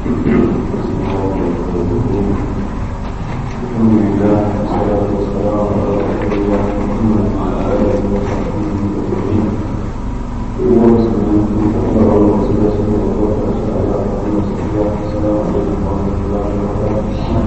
الحمد لله والصلاة والسلام على رسول الله محمد وعلى آله وصحبه أجمعين. السلام عليكم ورحمة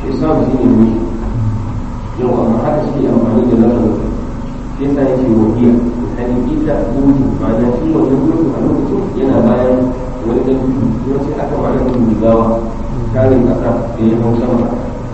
islam shi ne mulki yau amma haka shi amfani da lafazin sai sa yake wahiya hali ita mulki ma'ana shi wannan mulki a lokacin yana bayan wani ɗan kuma sai aka ba da mutum jigawa tarin ƙasa da ya hau sama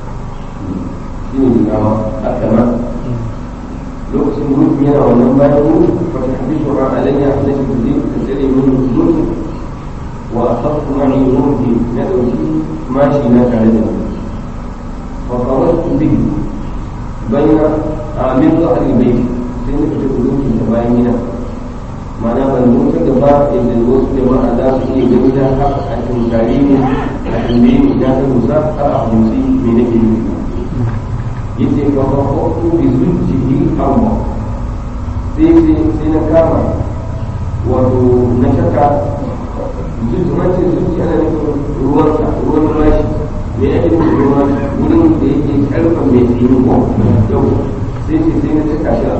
shi ne jigawa aka ma lokacin mulki yana wannan bayan mulki fa ta hadithu ra alayya allati tudin tajri min mulki wa akhadtu ma'i mulki na dauki mashi na tare da ni fa qaratu bihi bayna amin dhahr al-bayt sai na fita mulki ta bayan gida ma'ana ban mutu gaba inda wasu jama'a za su iya gani da har a tunkari ne a tambaye ni ina ta musa har a fahimci me nake nufi yace fa fa ko bi zucihi amma sai sai sai na kama wato na shaka zuci ma ce zuci ana nufin ruwan sa ruwan rashi me yake nufin ruwan wurin da yake karfa mai tsini ko yau sai sai sai na shaka shi a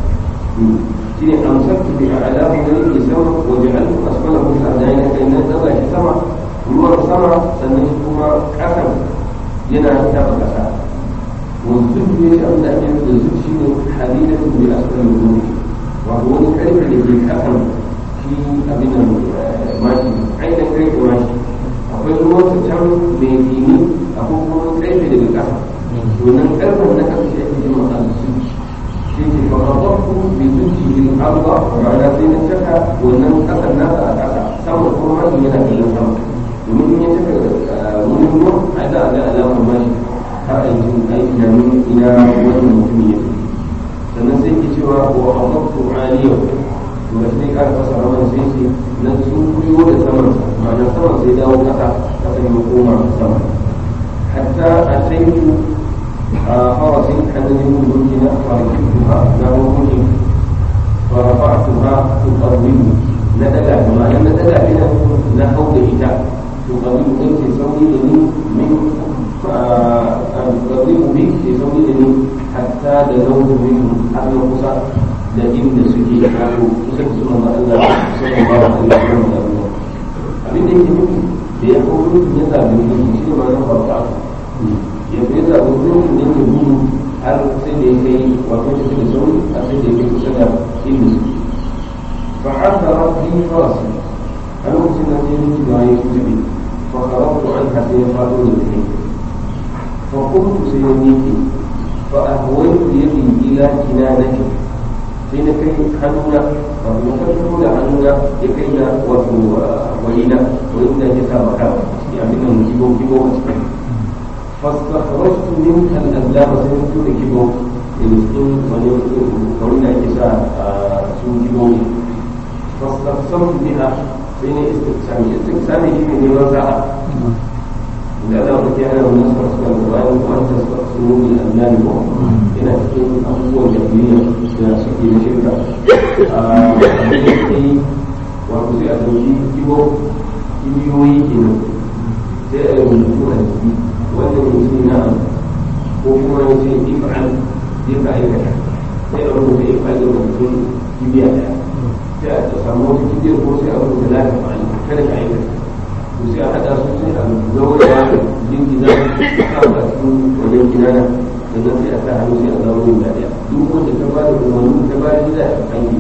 shine amsaktu bi a'lamu da yake sama wa ja'altu asfalahu sa'daina kai na daga shi sama ruwan sama sannan shi kuma kasan yana taba kasa والزوج يشأن أن يكون الزوج شيء حديدة بأسفل الوجود وهو كيف اللي كفن في أبنا ماشي أين كيف ماشي akwai ruwan ta can mai dini akwai kuma karfe daga ƙasa wannan karfen na ƙasa shi ake jima a zuci shi ke farabakku bi zuci bil arba ma'ana sai na caka wannan ƙasar nasa a ƙasa sama kuma mashi yana kallon sama domin in ya caka wurin ruwan a da a ga alamar mashi har a yi aiki da min ina wannan mutum ya fi sannan sai ke cewa wa abaktu aliyau to da sai ƙara fasa raman sai ce na sun kuyo da saman ma'ana saman sai dawo ƙasa ƙasa ya koma sama hatta a taitu a farasin hannun mulki na farkituha na mulki farafa'tuha tuqawwimu na daga da ma'ana na daga ina na hau da ita tuqawwimu ɗin ke sauri da ni min تقرب بك لزوجني حتى دنوت منه حتى قصى لكن سكي قالوا kusan su manzo Allah sallallahu alaihi wasallam abin da yake nufi da ya kawo mutum ya zabi mutum shi ne ma na farka ya fi zabi mutum ne ke gudu har sai da ya kai wato shi da sauri har sai da ya kai kusa da inda su fa haka rabbi farasi a lokacin da sai mutum ya yi kutubi fa karatu an hasa ya fado da kai فقلت سيديك فأهويت يدي إلى كنانك حين كي حنونا ومكتبون عنونا لكينا ولينا وإنا يتابع يعني من كيبو كيبو فاستخرجت منك الأبلام سنت لكيبو يمسكين وإنا يتسا سن كيبو فاستقسمت بها بين استقسامي استقسامي من يوزعها da za ku kyara wani sarsuka da bayan wata sarsu ne annabi ko yana cikin abubuwan jahiliya da suke da shirka a cikin wato sai a dauki kibo kibiyoyi kenan sai a rubutu a ciki wanda ne ce na ko kuma ya ce if'al zai ka aikata sai a rubuta if'al da rubutun kibiya daya sai a samu wata kibiyar ko sai a rubuta lafi fa'al kada ka aikata sai a haɗa su sai a zaura jingina a ba cikin wajen kinana sannan sai a sa hannu sai a zaura yin daɗaya duk wanda ta ba da umarni ta ba da gida a kan yi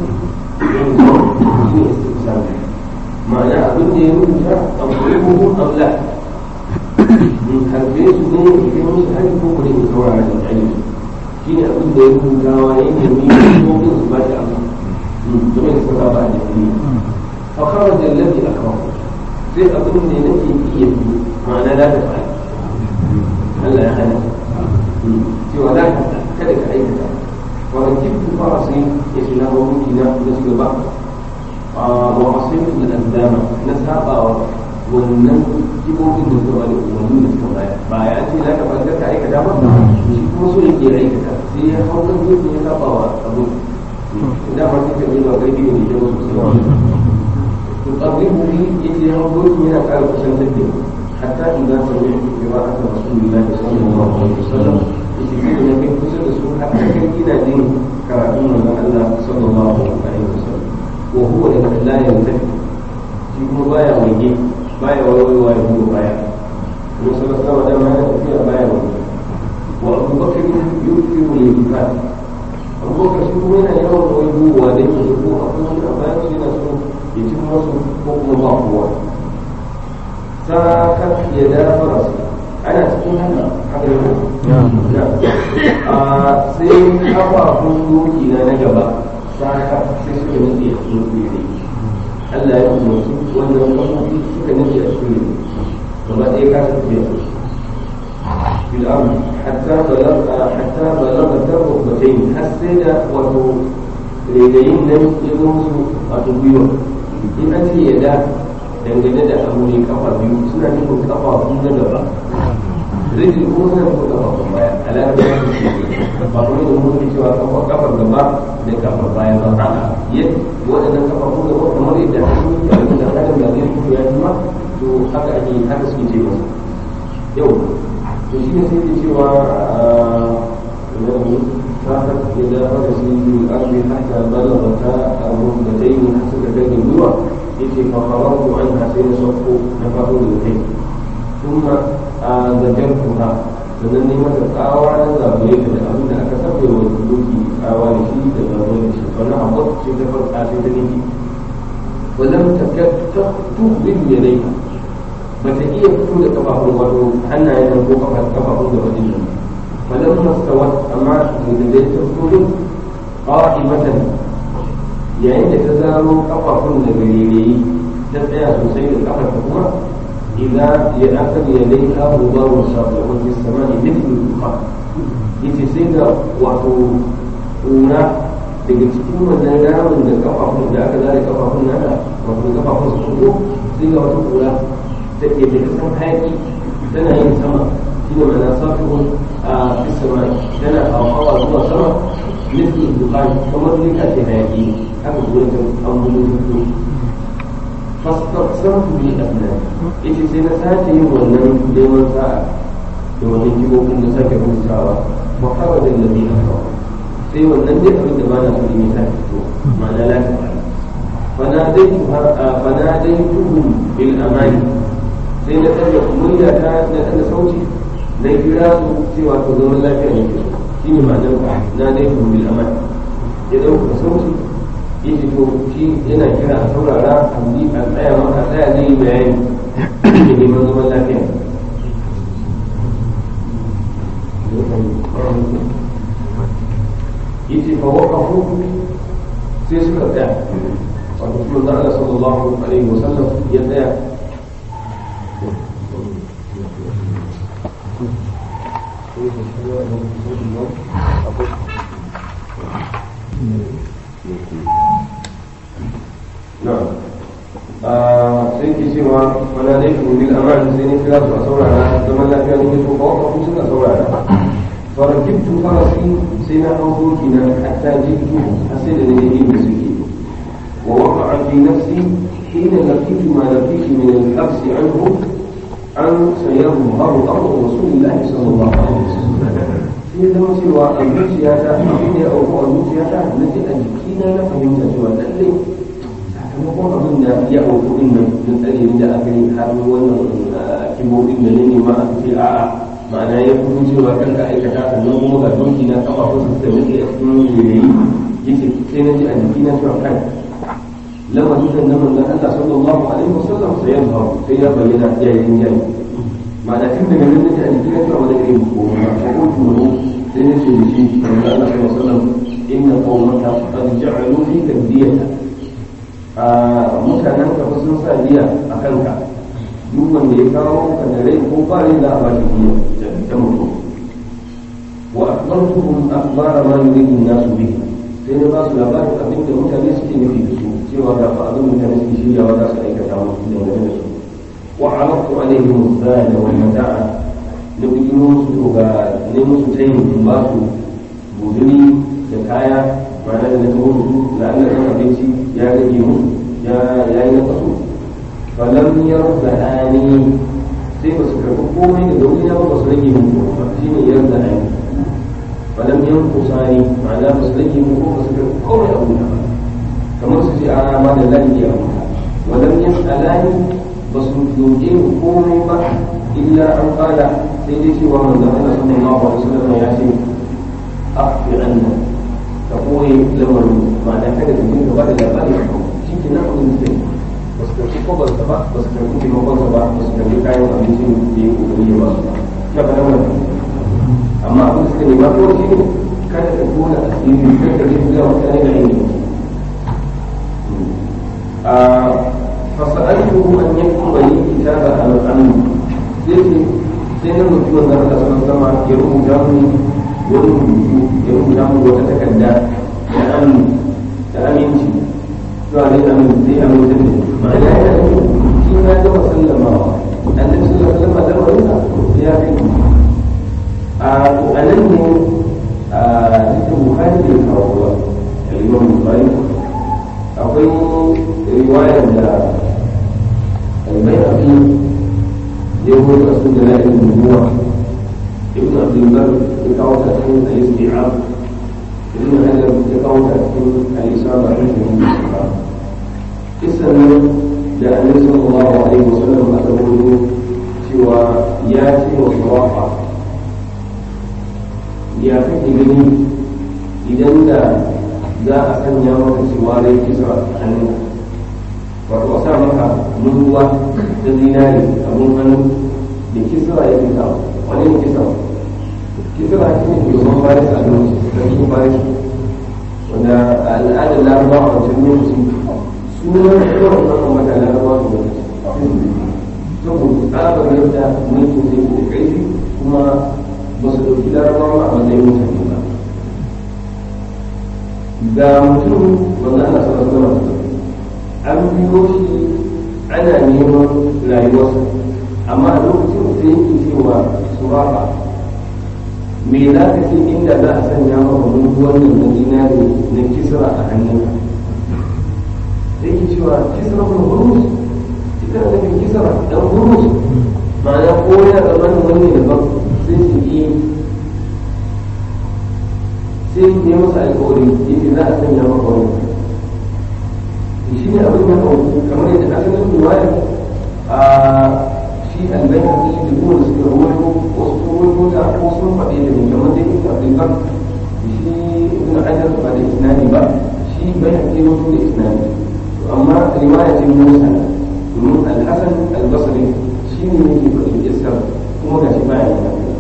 shi ne istifsar ma'ana abin da ya rubuta a kuribuhu aula in harbe su ne ya kai musu hari ko kudin ya saurara da kyale shi ne abin da ya rubuta wa ya nemi ko su ba shi abu domin su ba a jami'i فخرج الذي أكرهه sai abin da nake iya bi ma'ana za ta faɗi Allah ya hana cewa za ka kada ka aikata wa rakibtu farasi ya shi na mabuki na da su gaba wa asaitu da andama na sabawa wannan kibobin da suka bada umarni da suka baya ba ya ce za ka banga ka aikata ba shi kuma so yake aikata sai ya hau kan gefe ya sabawa abin da ma kika yi ba kai ne da sosai تقربه يجي ينظر من أفعال حسن حتى إذا سمعت قراءة رسول الله صلى الله عليه وسلم يجي النبي حسن رسول حتى كان دين كراتون الله صلى الله عليه وسلم وهو لا يلتفت في بايا ويجي بايا ويوي ويهو بايا النبي صلى الله عليه وسلم ما يتفيا بايا ويجي الإيمان abubakar shi kuma yana yawan wai duwa da yake ko akwai wani a bayan shi yana so ya ci masu ko kuma ba kowa sa kan ya da farasa ana cikin haka haka yau a sai kafafun doki na na gaba sa ka sai suka nufi a cikin kuri Allah ya umarci wannan kafofi suka nufi a cikin gaba ɗaya ka tafiya في الأرض حتى بلغ حتى بلغ الركبتين حسينا وتو رجلين لم يدرسوا أتبيو إن أنت يدا dangane da abu ne kafa biyu suna nufin kafa sun na gaba rijin kuma suna nufin kafa kun baya alaƙar da su ba kuma da mutum cewa kafa kafar gaba da kafar baya ba a yadda waɗannan kafa kun gaba kamar yadda hannu da abin da adam da zai fito ya jima to haka ake haka suke ce masa yau to shi ne sai ke cewa فقد إذا فرس في الأرض حتى بلغتا الركبتين حسب كان الجوع يتي فخرجت عنها سين صفو نفر الوحيد ثم ذكرتها sannan ne mata tsawa na zaɓe ta da abin da aka sabe wa doki tsawa da shi da zaɓe da shi wani abu ce ta farka sai ta nufi wajen ta tuɓin yanayi ba ta iya fito da kafafun wato hannayen ko kafafun gaba din nan فلما استوت أما مدلل تفكر قائمة يعني تزال قفا نبيلي تبدا سوسي القفا كما إذا يأخذ يديها غبار الشر في السماء مثل الدخان يتسيد وحو أولى daga cikin wannan ramin da kafafun da aka zare kafafun nana wato kafafun su fito sai ga wata kura ta ke da kasan hayaki tana yin sama shi ne mana safihun في السماء لنا أو زوا سما مثل الدخان كما ذلك في حياتي أبو بولة أو بولة فاستقسمت بالأبناء إذا سنساتي ونن ديما ساعة ونن جيبوك النساك بوساوة وخرج الذي أخرج sai wannan dai abin da ba na so ne ta fito ma'ana la ta fara fanadaituhum bil amani sai na tsaya kumuriya ta na tsaya sauti na kira su cewa to zaman lafiya ne ke shi ne ma'anar na dai ku bil aman ya dauka sauti ya ce to shi yana kira a saurara a yi a tsaya maka tsaya zai yi bayani da neman zaman lafiya ya ce fa waqafu sai suka tsaya wato kuma da Allah sallallahu alaihi wasallam ya tsaya نعم sai ke cewa wani zai fi bil aman sai ne kira su a saurara zaman lafiya ne to ko ko suka saurara farakibtu farasi sai na hau doki na hatta jibtu har sai da ne yi da suke wa waqa'a fi nafsi hina laqitu ma laqitu min al-habs anhu an sayarhu amru rasulillahi sallallahu alaihi wasallam sai zama cewa a zuciyata abin da ya auku a zuciyata na ji a jikina na fahimta cewa lallai sakamakon abin da ya auku din nan na tsare da aka yi har wannan kibobin da ne nema a ce a'a ma'ana ya fito cewa kan ka aikata sannan kuma ga doki na kafa ko su da muke a cikin yayi yace sai na ji a jikina cewa kan lamarin da na manzon Allah sallallahu alaihi wasallam sai ya faru sai ya bayyana ya yi jini ma'ana tun daga nan da a jikin cewa wani irin ko ma ko turo sai ne ce shi kamar Allah sallallahu alaihi wasallam inna qawmaka qad ja'alu fi kadiyata a mutanen ka sun sa diya a kanka duk wanda ya kawo ka da rai ko ba rai za a ba shi diya da mutum wa akhbartuhum akhbara ma yuridu an-nasu bihi sai na ba su labarin abin da mutane suke nufi da su cewa ga fa abin mutane suke shiryawa za su aikata musu dangane da su وعرضت عليهم الزاد والمتاع نبي musu ga ne musu tayin ba su guduri da kaya ma'ana da na kawo su da Allah ya abinci ya rage musu ya ya yi kasu falam yarzani sai ba su karɓi komai da wuri na ba su rage musu ba shine yarzani falam yankusani ma'ana ba su rage musu ba su karɓi komai abu ba kamar su ce a ma da lafiya abu walam yasalani ba su doke komai ba illa an fada sai dai cewa manzon Allah sallallahu alaihi wasallam ya ce afi anna ka koyi lamarin ma'ana kada ka dinga ba da labari a kan shi ke nan abin da ba su karɓi kwabarsa ba ba su karɓi taimakonsa ba ba su karɓi kayan abincin da ya kokari ya ba su ba ya ba nan amma abin da suka nema kawai shi ne kada ka tona asiri kada ka dinga ga mutane da ainihin فسألته أن يكتب لي كتابا على الأمن سيدي سيدي المسلم ذا الله صلى الله عليه وسلم يروم جامي يروم يروم جامي وتتكدى لأمن لأمن شيء قال لي أمن زي أمن زي ما لا يأمن فيما جو سلم النبي صلى الله عليه وسلم ذا وليس يا كتب وأنني ذكر هذه الفروض الإمام البخاري akwai riwayar da albayhaqi ya goyi a su da la'in nubuwa ibn abdulbar ya kawo ta cikin al-isti'ab ibn hajar ya kawo ta cikin al-isaba da cikin al-isaba kisan nan da annabi sallallahu alaihi wasallam aka gudu cewa ya ce wa sawafa ya kake gani idan da za a sanya maka cewa rai kisa a hannun wato a sa maka munduwa da zinari abun hannu da kisra ya kisa wani ne kisa kisra shi ne shugaban faris a lokaci sarkin faris wanda a al'adar larabawa a wancan lokaci sunan yawan nan mata larabawa su lokaci saboda tsabar yadda mulkin sai da ƙarfi kuma ba su ɗauki larabawa a matsayin mutane ba ga mutum wanda ana sa zama an biyo shi ana neman rayuwarsa amma a lokacin da yake cewa suraka me za ka ce inda za a sanya maka mutu wannan na dinari na kisra a hannunka sai ke cewa kisra kun hurus ita da kan kisra dan hurus ma'ana ko ya zama wani daban sai su yi sai ya masa alkawari yake za a sanya maka wani shi ne abin ya kawo kamar yadda asalin ruwaya a shi albai a cikin da kuma suka rawaito wasu sun rawaito ta ko sun faɗi da ne kamar da yake abin kan shi ibn hajar ba da isnadi ba shi bai haƙi wasu da isnadi amma riwaya ce musa domin alhassan albasari shi ne yake faɗin iskar kuma ga shi baya yin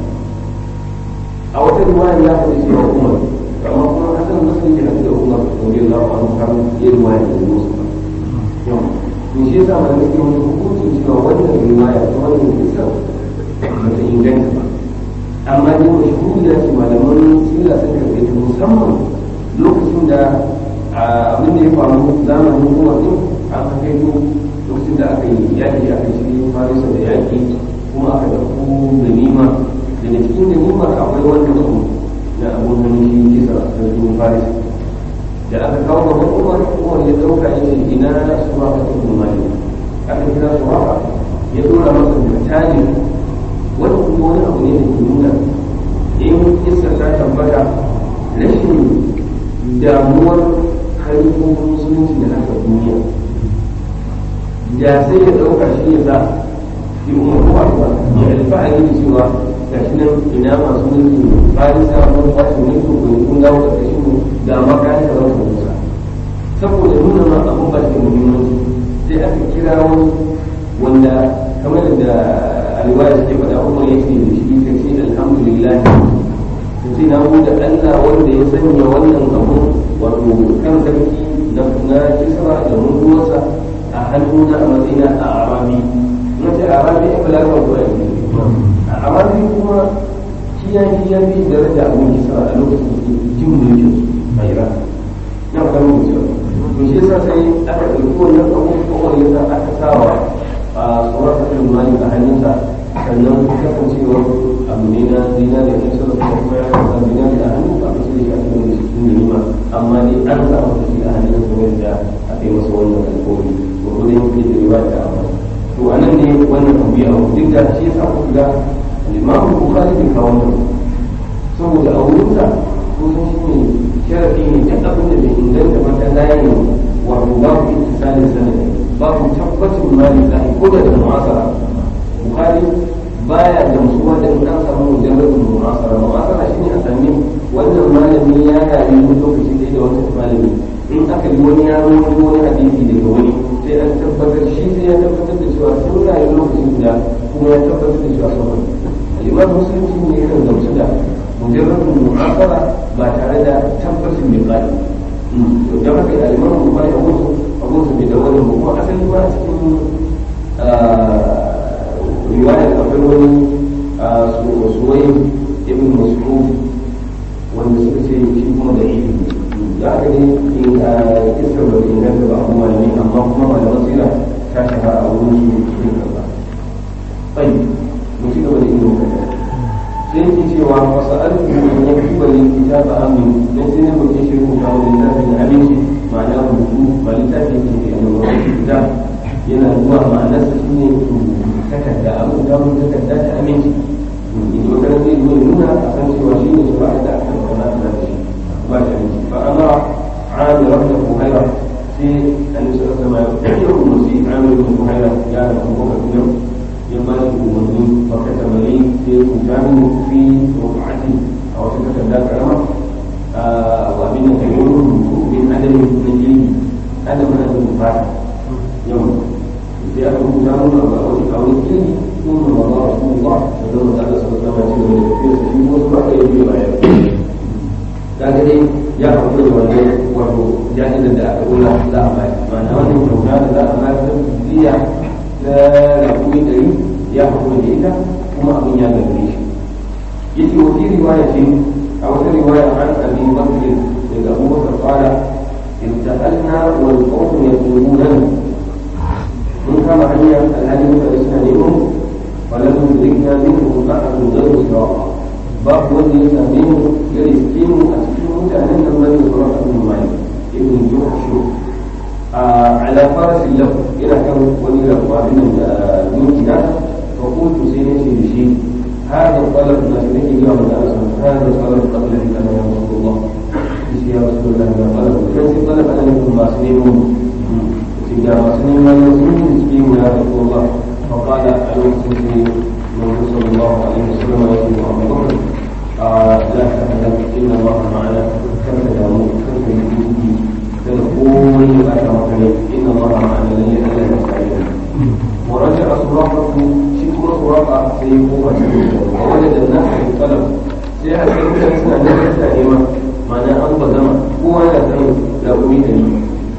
a wata riwaya ya faɗi cewa umar amma kuma hasan muslim ya da umar radiyallahu anhu har ya riwaya da musu yau to shi yasa malamai ke wani hukuncin cewa wannan riwaya ta wannan kisa ba ta inganta ba amma dai wani shuhuda ce malaman sila sun karɓe ta musamman lokacin da abin da ya faru zamanin umar din an kai to lokacin da aka yi yaƙi aka shi farisa da yaƙi kuma aka ɗauko ganima daga cikin ganimar akwai wannan abu na abun hannun shi kisa a sarkin faris da aka kawo gaban umar umar ya dauka ya ce ina suwa ka ta kuma mali aka kira suwa ya dora masa da tajin wani kuma wani abu ne da ke nuna in kisa ta tabbata rashin damuwar harkokin musulunci da aka duniya da sai ya dauka shi ya sa shi umar kuma ya alfahari da cewa gashi nan ina masu mulki bayan samun kwashe mulki ko kun dawo da kashi mu da makayan da zan musa saboda nuna ma abun ba shi muhimmanci sai aka kira wani wanda kamar da alwaya suke faɗa umar ya ce da shi ka ce alhamdulillah ka ce na da Allah wanda ya sanya wannan abun wato kan sarki na kisra da mutuwarsa a hannuna a matsayina a arabi na ce arabi ya fi larabar kuwa amma sai kuma shi ya yi ya fi daraja abin kisa a lokacin da jin mulkin a iran na fata mun cewa to shi yasa sai aka ɗauki wannan abubuwan yasa aka sawa a tsoron sakin mali a hannunsa sannan kasancewar abu ne na zina da yan sarrafa kuma ya kasa zina da hannu ba ka shirya a cikin cikin ganima amma dai an samu shi a hannun kuma yadda aka yi masa wannan alkawari ko kuma yake da riwaya da amma to anan ne wannan abu ya duk da shi yasa kuka ga الإمام البخاري في كونه saboda a wurinsa kusan shi ne sharafi ne duk abin da bai inganta ba ta layin wato babu ittisalin sanadi babu tabbacin mali lahi ko da mu'asara bukari baya gamsuwa da an samu mujarradin mu'asara mu'asara shine a sami wannan malami ya rayu wani lokaci ɗaya da wancan malami in aka yi wani yaro wani wani hadisi daga wani sai an tabbatar shi sai ya tabbatar da cewa sun rayu lokaci guda kuma ya tabbatar da cewa sun wani al'imam musulunci ne yakan gamsu da mujarrabin mu'afara ba tare da tabbacin mai ƙari don haka al'imam bukari a wasu abubuwan bai da wani kuma asali ba a cikin riwayar akwai wani suwayin ibn mas'ud wanda suka ce shi kuma da ilimi da aka ne in iskar da inganta ba abu malami amma kuma malaman sira ta shahara a wurin su cikin kaza bai mu ci gaba da ilimin kaza sai yake cewa wasu alfi in ya fi bari kitaba amin don sai na roƙe shi rubuta wa littafin abinci ma'ana rubutu ba littafi ke ke da wani kitab yana zuwa ma'anarsa shi ne takarda abin da mun takarda ta aminci in wata ran zai zo nuna a san cewa shi ne shari'a da aka kauna da shi ba da aminci fa amara amir ibn buhaira sai annabi sallallahu alaihi wasallam ya umarci amir ibn buhaira ya da kuma kafin ya ba shi umarni fa kata mai sai ya rubuta min fi ruqati a wata takarda karama wa abin da kai rubutu min adamin najili adamin adamin fata yau sai aka rubuta mun a wani a wani kiri sun da ba za su ba da zama da Allah sallallahu alaihi wasallam ya ce shi wasu ba ka yi biyu baya kaga dai ya haƙura da wannan wato jahilin da aka kula za a bayar ma'ana wannan kyauta da za a bayar ta biya na rakumi ɗari ya haƙura da ita kuma abin ya gagare shi yace wa fi riwaya ce a wata riwaya an abi bakr daga Abu Bakar qala ibta'alna wal qawm yaquluna mun kama hanya alhali mutane suna neman ولم يدركنا منهم أحد غير سواء باب ولي سامين يرسكين أسكين متأهل من يصرف بن مالك ابن جحشو على فرس له إلى كم ولي له وابن المنكنا فقلت سيدي بشيء هذا الطلب ما سيدي اليوم هذا الطلب قبل أن أنا يا رسول الله يا رسول الله ما طلب كيف طلب أن يكون ما سنين سيدي ما سنين ما يسنين يا رسول الله فقال المسلم النبي صلى الله عليه وسلم يقول ابو بكر لا تحزن ان الله معنا كم تدعون كم تجدون تدعون ما تمكن ان الله معنا لن يزال مستعينا ورجع سراقه شكر سراقه سيقوم ووجد الناس في الطلب sai a kai mutane suna da kasa nema ma'ana an ba zama kowa yana san da umi da ni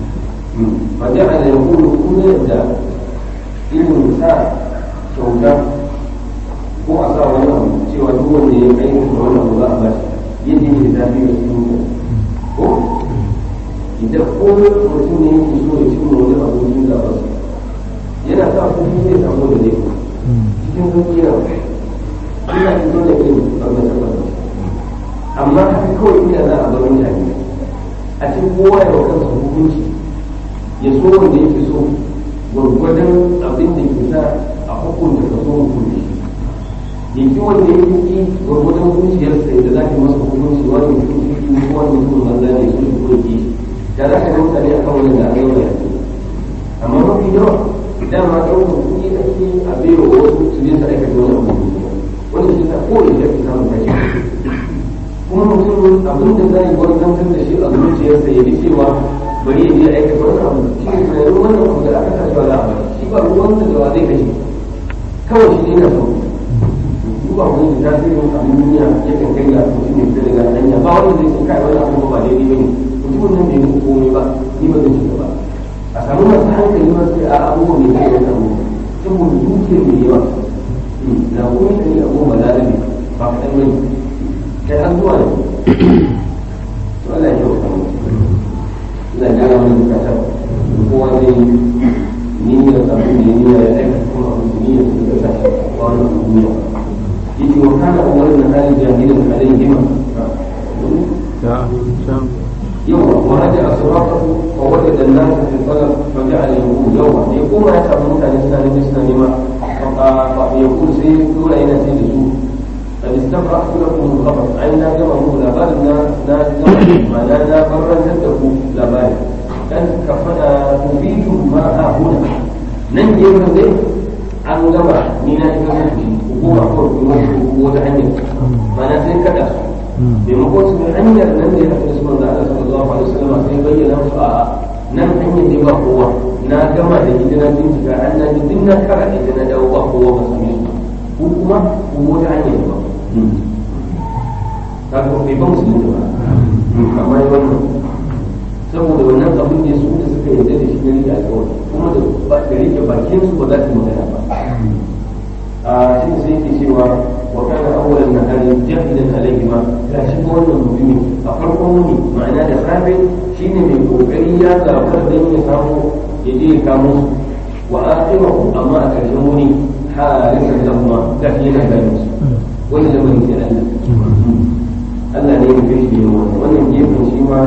fa ja'ala yaqulu kullu yadda irin sa kyauta ko a sa wani abu cewa duk wanda ya kai da wani abu za a ba shi yadda yake da zafi a cikin ka ko idan ko mutum ne yake so ya cimma wani abu cikin gaba yana sa kuɗi zai samu da zai cikin sauƙi yana ina fito da irin ɓarnar ɓarnar amma haka kawai ina za a bar mutane a cikin kowa ya wa kansa hukunci ya so wanda yake so gwargwadon abin da ke sa a hukunta ka so hukunci ya ki wanda ya ki gwargwadon zuciyarsa da za ka masa hukunci wani mutum shi ne ko wani mutum banza ne su shi ko ki da za ka ga mutane akan wani da aka yi wa yanzu amma mafi yawa dama ɗaukar kuɗi ake a baiwa wasu su je su aikata wani abu wanda shi sa ko da ke samun kashi kuma mutum abin da za yi gwarzantar da shi a zuciyarsa ya bi cewa bari ya je aikata wani abu shi ne tunanin wannan abu da aka sa za a bari shi ba ruwan da wa zai kashe kawai shi ne na so duba wani da tasirin abin duniya ya kan kai ga mutum ya fita daga hanya ba wanda zai sun kai wani abu ba daidai ba ne mutumin nan bai yi komai ba ni ba zan shiga ba a samu masu hankali ma sai a abubuwa mai kai ya samu saboda dukiyar mai yawa na kuma ta ne abubuwa lalabe ba kaɗan bane kai har zuwa ne to Allah ya kyauta mu ina gyara wani bukatar kowa zai niyyar abin da ya niyya ya aika kuma abin da niyyar su da sa ba wani abu duniya yake wa kana umarin na halin jahilin halin hima يوم ورجع صراطه ووجد الناس في الطلب فجعل يقول يوم يقوم يسأل موسى الإنسان جسنا لما يقول سيد دون أين سيد سوء قد استفرحت لكم الخبر عنا جمعه لا بال نا ما لا لا برا تدكوا لا بال كان كفنا تفيد ما هنا ننجي من ذلك an gama ni na shiga mutu hukuma ko kuma ko ta hanyar mana sai kada su maimakon su bi hanyar nan da ya haɗu da su manzo Allah sallallahu alaihi wasallam sai bayyana musu a'a nan hanyar ne ba kowa na gama da ita na bincika an na ji duk na kara ita na dawo ba kowa ba same su ko kuma ko wata hanyar ba ka ga bai ba musulunci ba amma yi wannan saboda wannan abin da su da suka yarda da shi na rike alƙawari kuma da da rike bakin su ba za su magana ba a shi sai yake cewa wa kana awwalan nahari jahidan alayhi ma ga shi wannan mutumi a farkon wuni ma'ana da safe shine mai kokari ya zabar dan ya samu ya je ya kamo su wa akhiru amma a karshen wuni harisan lahuma ga shi yana gani su wani lamarin sai Allah Allah ne ya kai shi yin wannan wannan gefen shi ma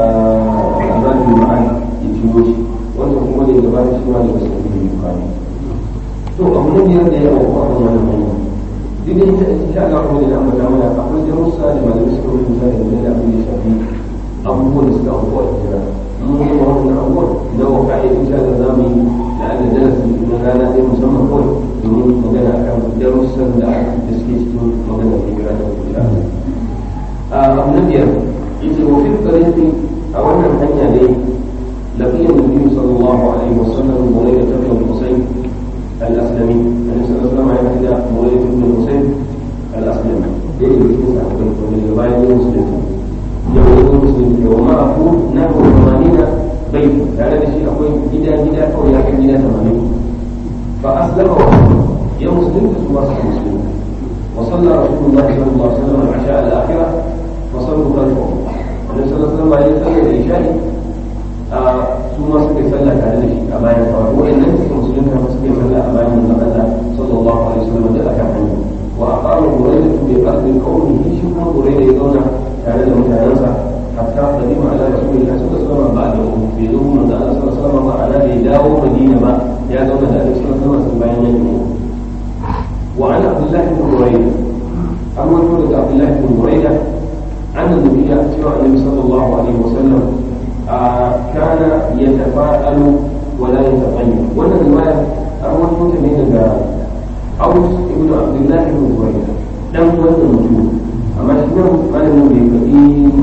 azabin ma'an ya ciwo shi wannan kuma da gaba da shi ma daga sabbin da bukani to abu na biyar da ya auku a kan wannan hanya duk da ita insha Allah kuma da ambata mana akwai darussa da malamai suka rubuta da game da abin da ya shafi abubuwan da suka auku a hijira mun yi ma wannan abubuwan da wa ka'i insha Allah za mu yi da Allah darasi na rana ɗaya musamman kawai domin magana akan darussan da da suke cikin magana hijira da insha Allah abu na biyar yace wa fi tariqi a wannan hanya ne laqiya nabi sallallahu alaihi wasallam mawlid ibn husayn al-aslami annabi sallallahu alaihi wasallam ya hada mawlid ibn husayn al-aslami da yake cikin sahabbai wanda daga bayan yin musulunci ya wani musulunci wa ma'ahu nahu 80 bai tare da shi akwai gida gida kawai ya kai gida 80 fa aslama wa ya musulunta su masu musulunta وصلى رسول الله صلى الله عليه وسلم العشاء الاخره وصلوا خلفه النبي صلى الله عليه وسلم يصلي العشاء ثم سكي صلى على شيء أبايا وإن لم تكن مسلمة فسكي صلى أبايا من الله صلى الله عليه وسلم جاء كان وأقام بريدة بقلب قومه شكرا بريدة يدون على المتعنسة حتى قدم على رسول الله صلى الله عليه وسلم بعده في ذوق من الله صلى الله عليه وسلم وعلى يداو مدينة ما يا دون النبي صلى الله عليه وسلم بين وعن عبد الله بن بريدة أول ولد عبد الله بن بريدة عن النبي سوى النبي صلى الله عليه وسلم آه كان يتفاءل ولا يتطيب وانا الرواية أول ولد من أوس ابن عبد الله بن بريدة لم ولد موجود أما شنو ما لم يبقي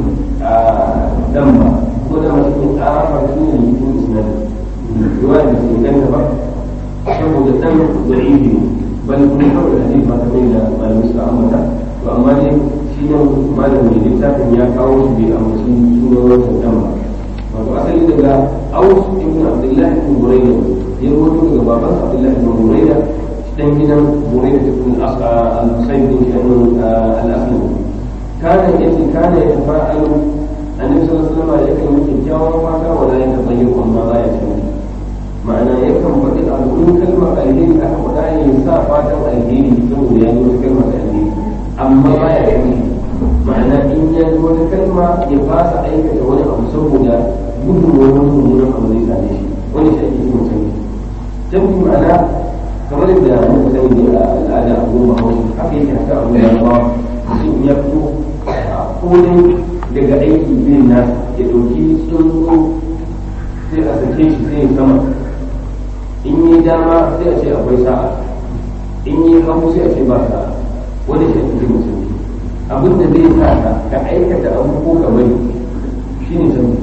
دم ولا مسكين آخر شنو يكون إسناد رواية مسكين كان saboda dan da'ifi bal kuma kawai hadisi ba ta da malamin suka ambata to amma dai shi ne malamin da littafin ya kawo shi bai ambaci sunan wancan dan ba wato asali daga aus ibn abdullah ibn burayda ya rawaito daga baban abdullah ibn burayda dan gidan burayda ibn al-husayn bin al-aslam kana yace kana ya tafa'alu annabi sallallahu alaihi wasallam yakan yi kyakkyawan fata wala ya tabayyu amma ba ya ce ma'ana yakan faɗi al'ummar kalmar alheri aka faɗa ne ya sa fatan alheri saboda ya yi wata kalmar alheri amma ba ya yi ma'ana in ya yi wata kalma ya fasa aikata wani abu saboda gudun wani mummunan abu zai same shi wani shi ake cikin canji canji ma'ana kamar yadda muka sani ne a al'ada a goma hausa haka yake haka abu da yawa mutum ya fito ko dai daga aiki irin na ya ɗauki tsuntsu sai a sake shi sai ya sama in yi dama sai a ce akwai sa'a in yi hagu sai a ce ba sa'a wani shi ake musulmi abin da zai sa ka ka aikata abu ko ka bari shi ne canji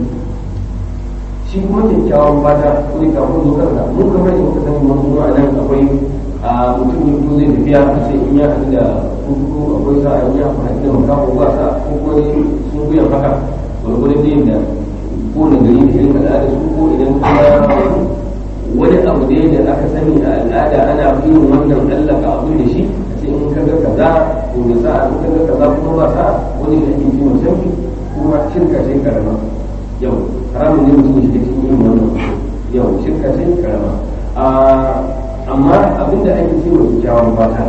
shi kuma kyakkyawan fata ko da kafin zo kanka mun kamar yadda muka sani mun kuma nan akwai a mutum ne ko zai tafiya sai in ya haɗu da kuku akwai sa'a in ya haɗu da makaho ba sa'a ko kuma sun kuya haka gwargwadon da yadda ko da gari da irin al'ada su ko idan kuma wani abu da da aka sani a al'ada ana yin wannan allaka abu da shi sai in ka ga kaza to da sa in ka ga kaza kuma ba sa wani da ake kiwon sanki kuma shirka ce karama yau haramun ne mutum shi da cikin yin wannan yau shirka ce karama amma abin da ake kiwon kyakkyawan fata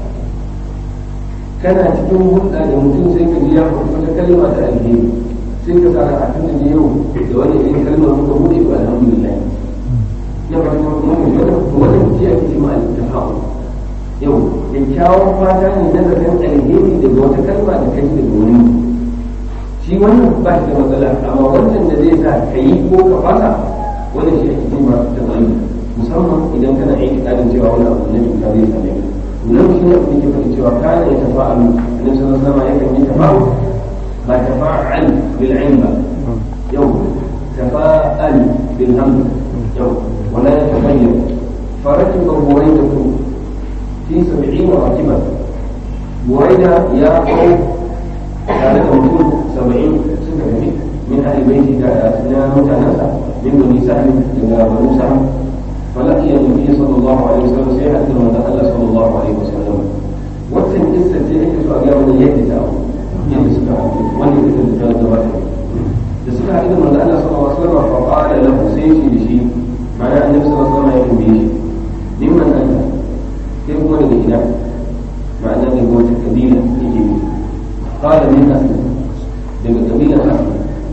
kana cikin hulɗa da mutum sai ka ji ya wata kalma ta alheri sai ka tsara a tun da yau da wani irin kalmar muka buɗe ba alhamdulillah ya ba ta kuma mai wani wani mutum ake ce ma al-tafa'u yau kyakkyawan fata ne na zaton alheri daga wata kalma da kai daga wani shi wannan ba shi da matsala amma wannan da zai sa ka yi ko ka fasa wannan shi ake ce ma tafa'i musamman idan kana aiki tsarin cewa wani abu na cuta zai same ka nan shi ne abin da ke faɗi cewa kana ya tafa'alu annabi sallallahu alaihi wasallam yakan yi tafa'u ba tafa'al bil ain ba yau tafa'al bil hamd yau wala yataghayyar فركب بريدة في سبعين راكبا بريدة يا قوم كان موجود سبعين سنة من أهل بيته أثناء متناسى من بني سهل إلى بنو سهل فلقي النبي صلى الله عليه وسلم سيحة من دخل صلى الله عليه وسلم وكان قصة سيحة سؤال من يهدى يعني سبحانه وأن يكتب الجواب da suka haɗu da manzo Allah sallallahu alaihi wasallam fa qala lahu sai shi da shi ma'ana annabi sallallahu alaihi wasallam ya tambaye shi mimman anta kai kuma daga ina ma'ana daga wata kabila yake yi qala min aslam daga kabila aslam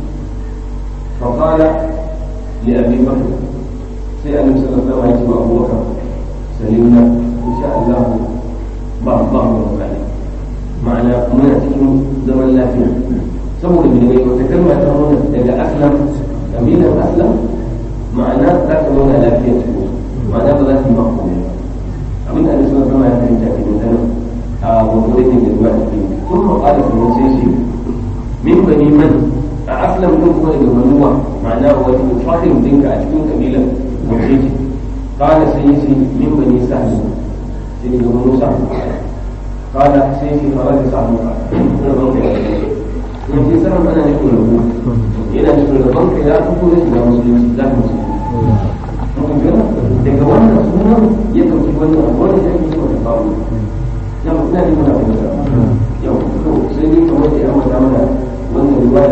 fa qala li abi bakr sai annabi sallallahu alaihi wasallam ya ce wa Abu Bakar salimna insha Allah ba ba mu ma'ana muna cikin zaman lafiya saboda bin gai wata kalma ta nuna daga aslam kabilan aslam ma'ana za ka nuna lafiya cikin ma'ana ba za su yi mako ne abin da alisu sama ya fahimta ke da sanin a wani da ke zuwa da ke kun ma ƙara su sai shi min bani man a aslam din kuma daga manuwa ma'ana wani fahim dinka a cikin kabilan wace ce ƙara sai yi shi min bani sa'adu sai daga manu sa'adu ƙara sai shi fara da sa'adu ka kuma ban kai yanzu sanar ana nufin rabu yana nufin rabon ka ya fito da shiga musulunci za ka musulunci daga wannan sunan ya ɗauki wannan abu wanda ya yi wata babu na mutane ne muna fahimta yau to sai dai kamar da ya mata mana wannan riwaya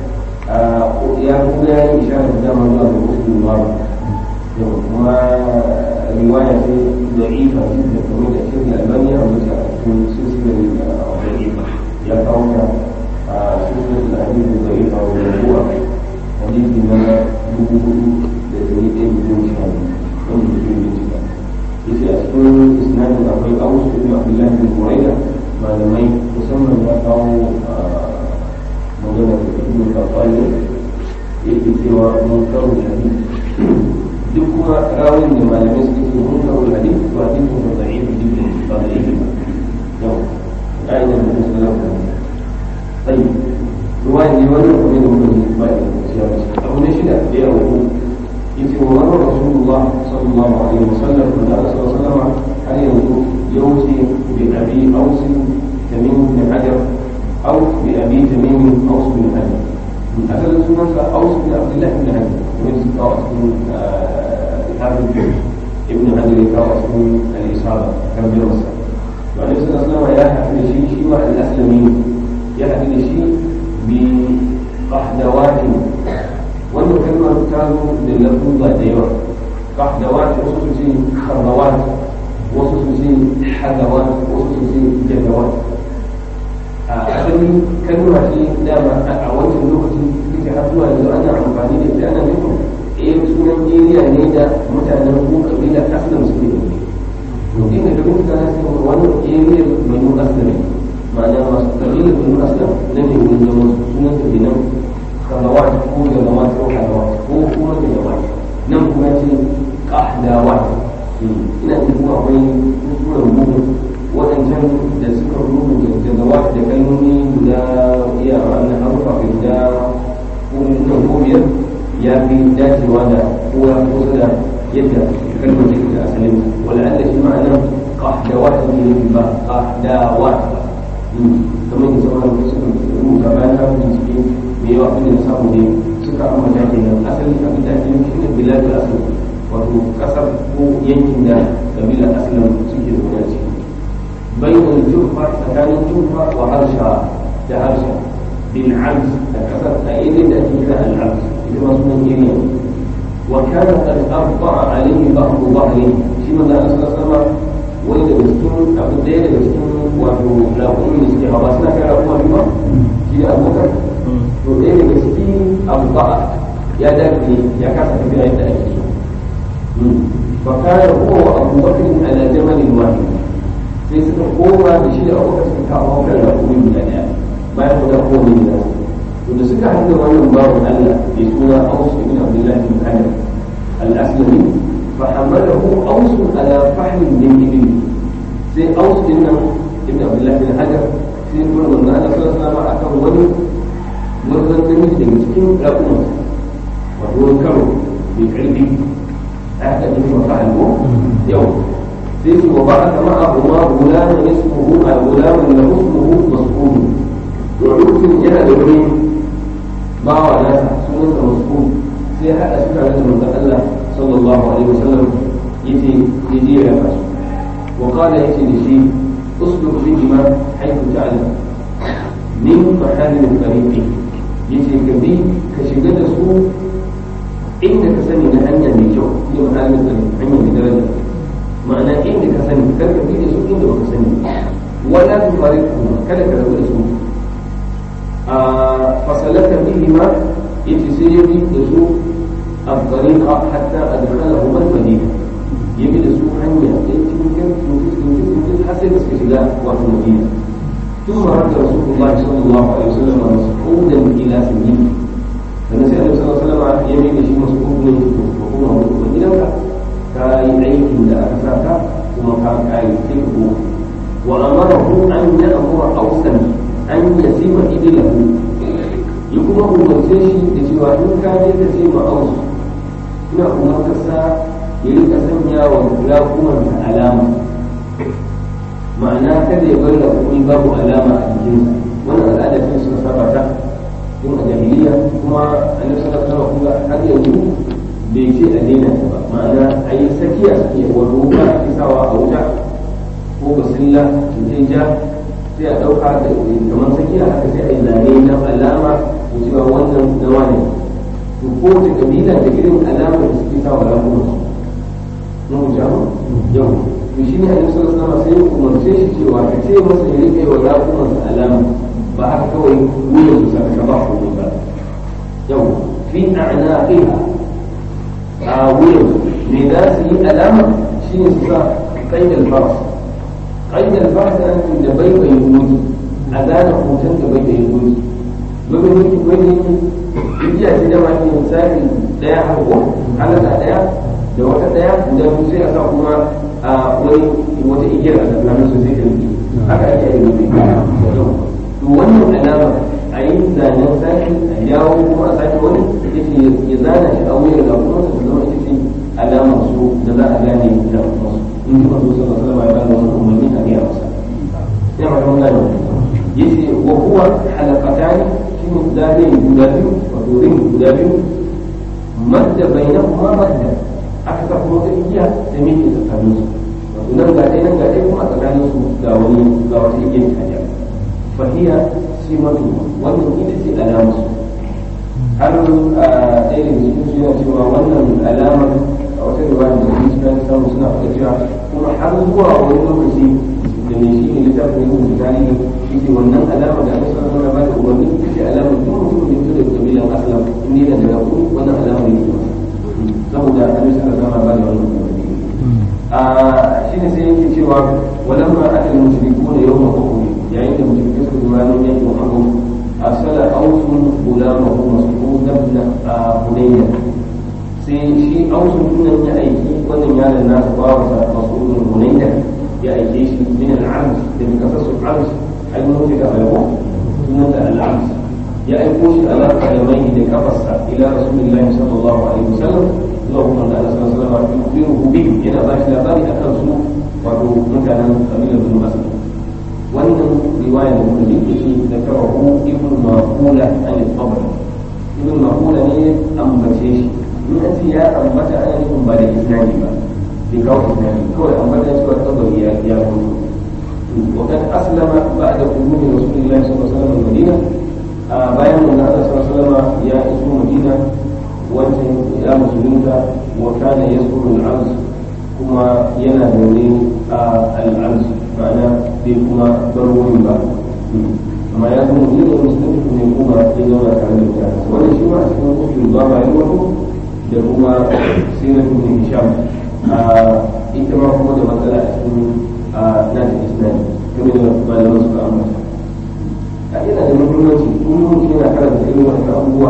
ya kuma ya yi isharar da dama zuwa ga musulun babu yau kuma riwaya ce da ifa da kamar da shirin albaniya a mutu a cikin silsilar da ifa ya kawo ta سنة الحديث الضعيفة والموضوع حديث ما يقول لتريد بدون شهادة ومن بدون انتباه إذا أسكن إسناد أبي أوس بن عبد الله بن بريدة ما لم يسمى يقع مولانا ابن القطاية يأتي سوى منكر الحديث duk kuma rawin da malamai suke ce mun kawo hadith to hadithin da da'if jibrin ba da yake ba yau ka'idar da musulun طيب رواية يولي ومن من أو نشد يا أبو إذ ومر رسول الله صلى الله عليه وسلم قال صلى الله عليه وسلم هل يوصي بأبي أوس تميم بن حجر أو بأبي تميم أوس بن حجر من أسد سنة أوس بن عبد الله بن حجر ومن أوس بن حافظ ابن حجر أوس بن الإصابة كان بيوصل وعليه الصلاة والسلام يا حفظ شيء شيء الأسلمين يأتي لشيء بقحدوات وانه كلمة كانوا للفظة ديوة قحدوات وصف شيء خضوات وصف شيء حدوات وصف شيء جدوات أخذني كلمة شيء دام أعوانت اللغة كنت حفظها إذا أنا عمفاني لإذا أنا منهم إيه سنة جيريا نيدا متى نقول قبيلة أسلم سبيل ممكن إذا كنت أنا سنة وانا جيريا من أسلمين ma'ana masu kalilin bin aslam na ne wurin zama sunan ta kenan kalawat ko jalawat ko halawat ko kuma jalawat nan kuma ce kahdawat ina jin kuma akwai kuskuren rubutu waɗancan da suka rubuta jalawat da kalmomi guda iya wannan harufa guda ko ko biyar ya fi dacewa da kowa kusa da yadda kalmar take da asalin wala Allah shi ma'ana qahdawat ne ba qahdawat kamar da sauran da suka rubuta bayan na bincike da yawa abin da samu ne suka ambata kenan asali abin da ake nufi shine bilad asali wato kasar ko yankin da kabilar aslan suke zaune a ciki bayan jufa tsakanin jufa wa harsha da harsha bin abd da kasar a irin da ake kira al-abd ita ma sunan iriya wa kana qad abqa alayhi ba'd dhahri shi manzo Allah sallallahu alaihi wani daga cikin abu ɗaya daga cikin wato labarin da suke hawa suna kai rabuwa biyu ba shi da abokan to ɗaya daga ciki abu ba'a ya dace ya kasa tafiya yadda ake yi fa kana huwa wa abu bakr ala jamalin wahid sai suka koma da shi da abokan suka kawo kan rabuwa guda ɗaya bayan guda kowane guda to da suka haɗu da wannan bawan Allah mai suna Aus ibn Abdullah bin Hajar al-Aslami فحمله أوس على فحل من إبل زي أوس إن ابن عبد الله بن حجر في كل من أنا صلى الله عليه وسلم ولي namiji daga cikin raƙuman wato wani karo mai ƙarfi a haka ne kuma fa'al ko yau sai su wa ba a kama abu ma gulamin ismuhu a gulamin da ismuhu mas'ulu to lokacin yana da wani bawa nasa sunansa mas'ulu sai haɗa su tare da manzon Allah sallallahu alaihi wasallam yace yaje ya fasu wa qala yace da shi usluq bihima haythu ta'lam min mahalil tariqi yace ka bi ka shiga da su inda ka sani na hanya mai kyau ne mahalil tariqi hanya mai daraja ma'ana inda ka sani kar ka bi da su inda baka sani wala tufariqu kada ka rabu da su a fasalaka bihima yace sai ya bi da su الطريق حتى أدخلهما المدينة يبدأ سوء عنيا يمكن يمكن حسب استشلاء وفي المدينة ثم رد رسول الله صلى الله عليه وسلم مسعودا إلى سنين فنسأل النبي صلى الله عليه وسلم يمين شيء مسعود من وكما هو المدينة كاي عيك لا أكساك وما كان كاي تكبو وأمره أن يأمر أوسا أن يسيب إبله يكون هو مسيشي لسوى إن كان يتسيب أوسا ina umartarsa ya rika sanya wa raƙumansa alama ma'ana kada ya bar raƙumi babu alama a jikinsa wannan al'ada ce suka saba ta tun a jahiliya kuma annabi sallallahu alaihi wasallam har yanzu bai ce a daina ta ba ma'ana a yi sakiya suke wato wuka ake sawa a wuta ko basilla zai ja sai a ɗauka da kamar sakiya haka sai a yi zane na alama da cewa wannan na wane to kowace kabila da irin alamar da suke sa wa ramunan su mun jamu yau to shi ne annabi sallallahu alaihi wasallam sai ya umarce shi cewa ka ce masa ya rike wa ramunan sa alama ba haka kawai wuyan su saka ba ko ba yau fi a'naqiha a wuyan me za su yi alama shine su sa qaid al-fars qaid al-fars an da bai bai wuce a zana hoton da bai bai wuce domin yake wani igiya ce da wani misali daya har ko halaka daya da wata daya da mu sai a sa kuma a wani wata igiyar a tsakanin su sai ka rike haka ake yi rubi to wannan alama a yi zanen sake a yawo kuma a sake wani yace ya zana shi a wuyar ga kuma su zama ita ce alamar su da za a gane da masu in ji masu sallallahu alaihi wasallam ya bada wani umarni a gaya masa ya ma kan gane yace wa huwa halaqatani shine zane guda biyu wato ring guda biyu madda bainahuma madda aka sa kuma wata igiya da miki tsakanin su wato nan ga ɗaya nan ga ɗaya kuma a tsakanin su ga wani ga wata igiyar taja fahiya simatu wannan ita ce alamar su har a ɗaya daga cikin su yana cewa wannan alamar a wata riwaya da su suna samu suna faɗa cewa kuma har zuwa wani lokaci da mai shi ne littafin yin misali shi ce wannan alama da aka sanar mana ba da umarni ita ce alamar duk mutumin da fito daga kabilan aslam in ne da daga wannan alamar yake masa saboda annabi sallallahu alaihi wasallam ba da wannan umarni a shine sai yake cewa walamma akal mushrikuna yawma uhud yayin da mushrikai suka zo ranar yakin uhud arsala awsun gulamahu mas'ud ibn hunayya sai shi awsun nan ya aiki wannan yaron nasa bawansa mas'ud ibn hunayya ya aike shi min al-arz da kasar su arz ai mun fi da bayo sunan da al-arz ya aiko shi ala qalamai da kafarsa ila rasulillahi sallallahu alaihi wasallam zuwa kuma da Allah sallallahu alaihi wasallam yukhbiruhu bihi yana ba shi labari akan su wato mutanen kabilar Banu Asad wannan riwaya da muka ji shi da karahu ibn maqula an al-qabr ibn maqula ne ambace shi in an ce ya ambata ana nufin ba da isnadi ba bai kawo isnadi kawai ambata shi ba tabari ya ya mutu وقد أسلم بعد قدوم رسول الله صلى الله عليه وسلم المدينة bayan manzo Allah sallallahu alaihi wasallam ya iso Madina wancan ya musulunta wa kana yasuru al-arz kuma yana zaune a al-arz ma'ana bai kuma bar wurin ba amma ya zo Madina musulunta ne kuma ya zauna tare da mutane wannan shi ma a cikin kofin ba ba wato da kuma sirat ibn Hisham ita ma kuma da matsala a cikin nata isnadi kuma da malaman suka ambata a yana da muhimmanci in mutum yana karanta irin wani abubuwa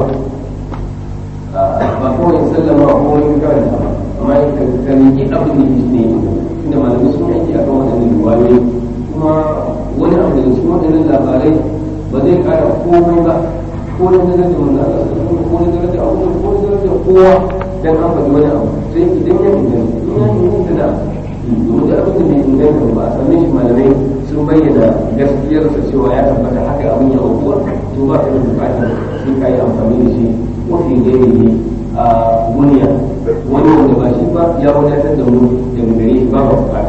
ba kawai sallama ko wani karanta ba amma ya karni abin da yake ne inda malamai sun aiki a kan waɗannan riwayoyi kuma wani abu da cikin waɗannan labarai ba zai ƙara komai ba ko na darajar manzo Allah sallallahu alaihi ko na darajar Abu ko na darajar kowa dan an faɗi wani abu sai idan ya inganta in ya inganta da domin da abin da bai inganta ba a same shi malamai sun bayyana gaskiyarsa cewa ya tabbata haka abin ya aukuwa to ba ka da bukatar sai ka yi amfani da shi mafi gairi ne a duniya wani wanda ba shi ba ya wadatar da mu daga gare shi ba ba bukata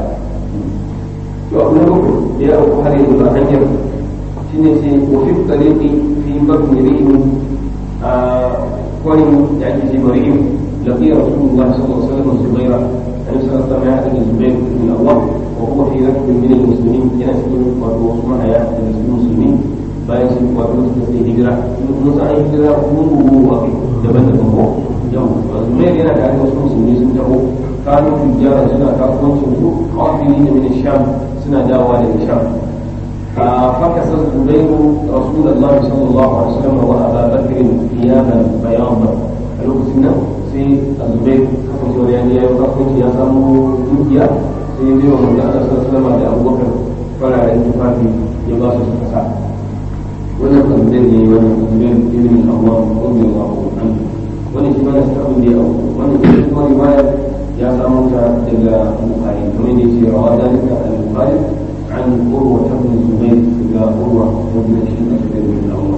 to abu na bakwai da ya auku har yanzu a hanyar shine sai wafi tsariki fi babin ri'in a kwarin da ake ce mari'in لقي رسول الله صلى الله عليه وسلم الزبير النبي صلى الله عليه وسلم يعتني الزبير بن الأول وهو في ركب من المسلمين ينسل وهو اسمها يا المسلمين bayan sun kwato su tafi hijira mun san an hijira mun gugu a kai daban daban ko yau zubair yana da wasu musulmi sun taho kanu tujjara suna kasuwancin su kafiri da min sham suna dawowa daga sham فكس الزبير رسول الله صلى الله عليه وسلم وابا بكر ثيابا بياضا lokacin nan sai a zubai kasancewa ya ya yi kasuwanci ya samu dukiya sai ya biyo manzo Allah sallallahu alaihi da abubakar fararen tufafi ya ba su suka sa wannan tambayar ne wannan tambayar ibn Allah radiyallahu anhu wannan shi mana sai abin da ya auku wannan shi kuma riwaya ya samu ta daga Bukhari kamar da yake rawa dalika al-Bukhari عن قروة بن الزبير إلى قروة بن الزبير بن الله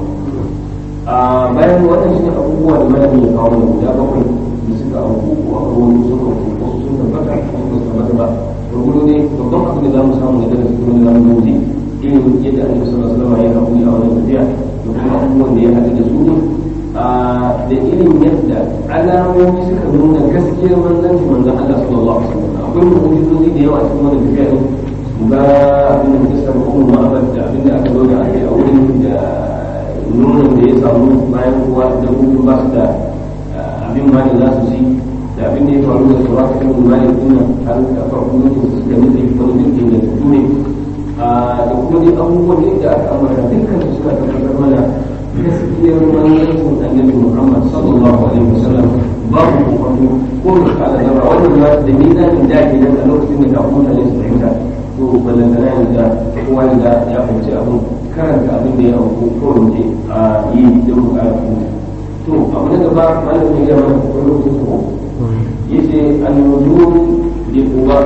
a bayan wannan shi abubuwa da malami ya kawo da guda bakwai da suka auku ko a ruwan suka auku wasu sun tabbata wasu ba su tabbata ba gurgudu ne babban abin da za mu samu da daga cikin wani zamu gauzi irin yadda annabi sallallahu alaihi wasallam ya haƙuri a wannan tafiya da kuma abubuwan da ya haɗu da su da irin yadda alamomi suka nuna gaskiyar manzanci manzan Allah sallallahu alaihi wasallam akwai mu'ujizozi da yawa cikin wannan tafiya ne ga abin da kisar ummu ma'abad da abin da aka zo da ake a wurin da nunan da ya samu bayan kuwa da hukun ba su da abin ma da za su ci da abin da ya faru da su raka kan mali dinnan har da farko mutum su suka nufi wani dukkan da su ne da kuma dai abubuwan da aka ambata dukkan su suka tabbatar mana gaskiyar manzancin annabi Muhammad sallallahu alaihi wasallam babu kokonto ko da kala zarra wannan ya da mizanin da ke nan a lokacin da kafin mutane su fahimta to balantana yanzu da kowa da ya fahimci abin karanta abin da ya auku ko wuce a yi da bukatu to abu na gaba malamin ya mana ko lokacin ko yace an-nuzul li quba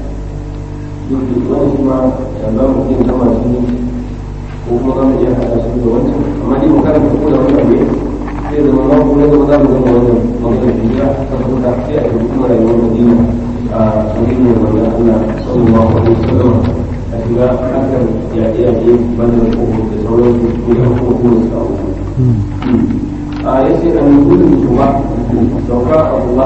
duk da wani kuma ba mu yin kama shi ko kuma za mu iya haɗa su da wancan amma dai mu karanta ko da wannan ne sai da mamma ko na gaba za mu gama wannan maganar hijira saboda sai a yi kuma rayuwar madina a cikin wannan Allah sallallahu alaihi wasallam a shiga harkar yaƙe-yaƙe banda da ƙofar da sauran su ko da kuma kuma su kawo a ya ce an yi gudun kuma sauka a kuma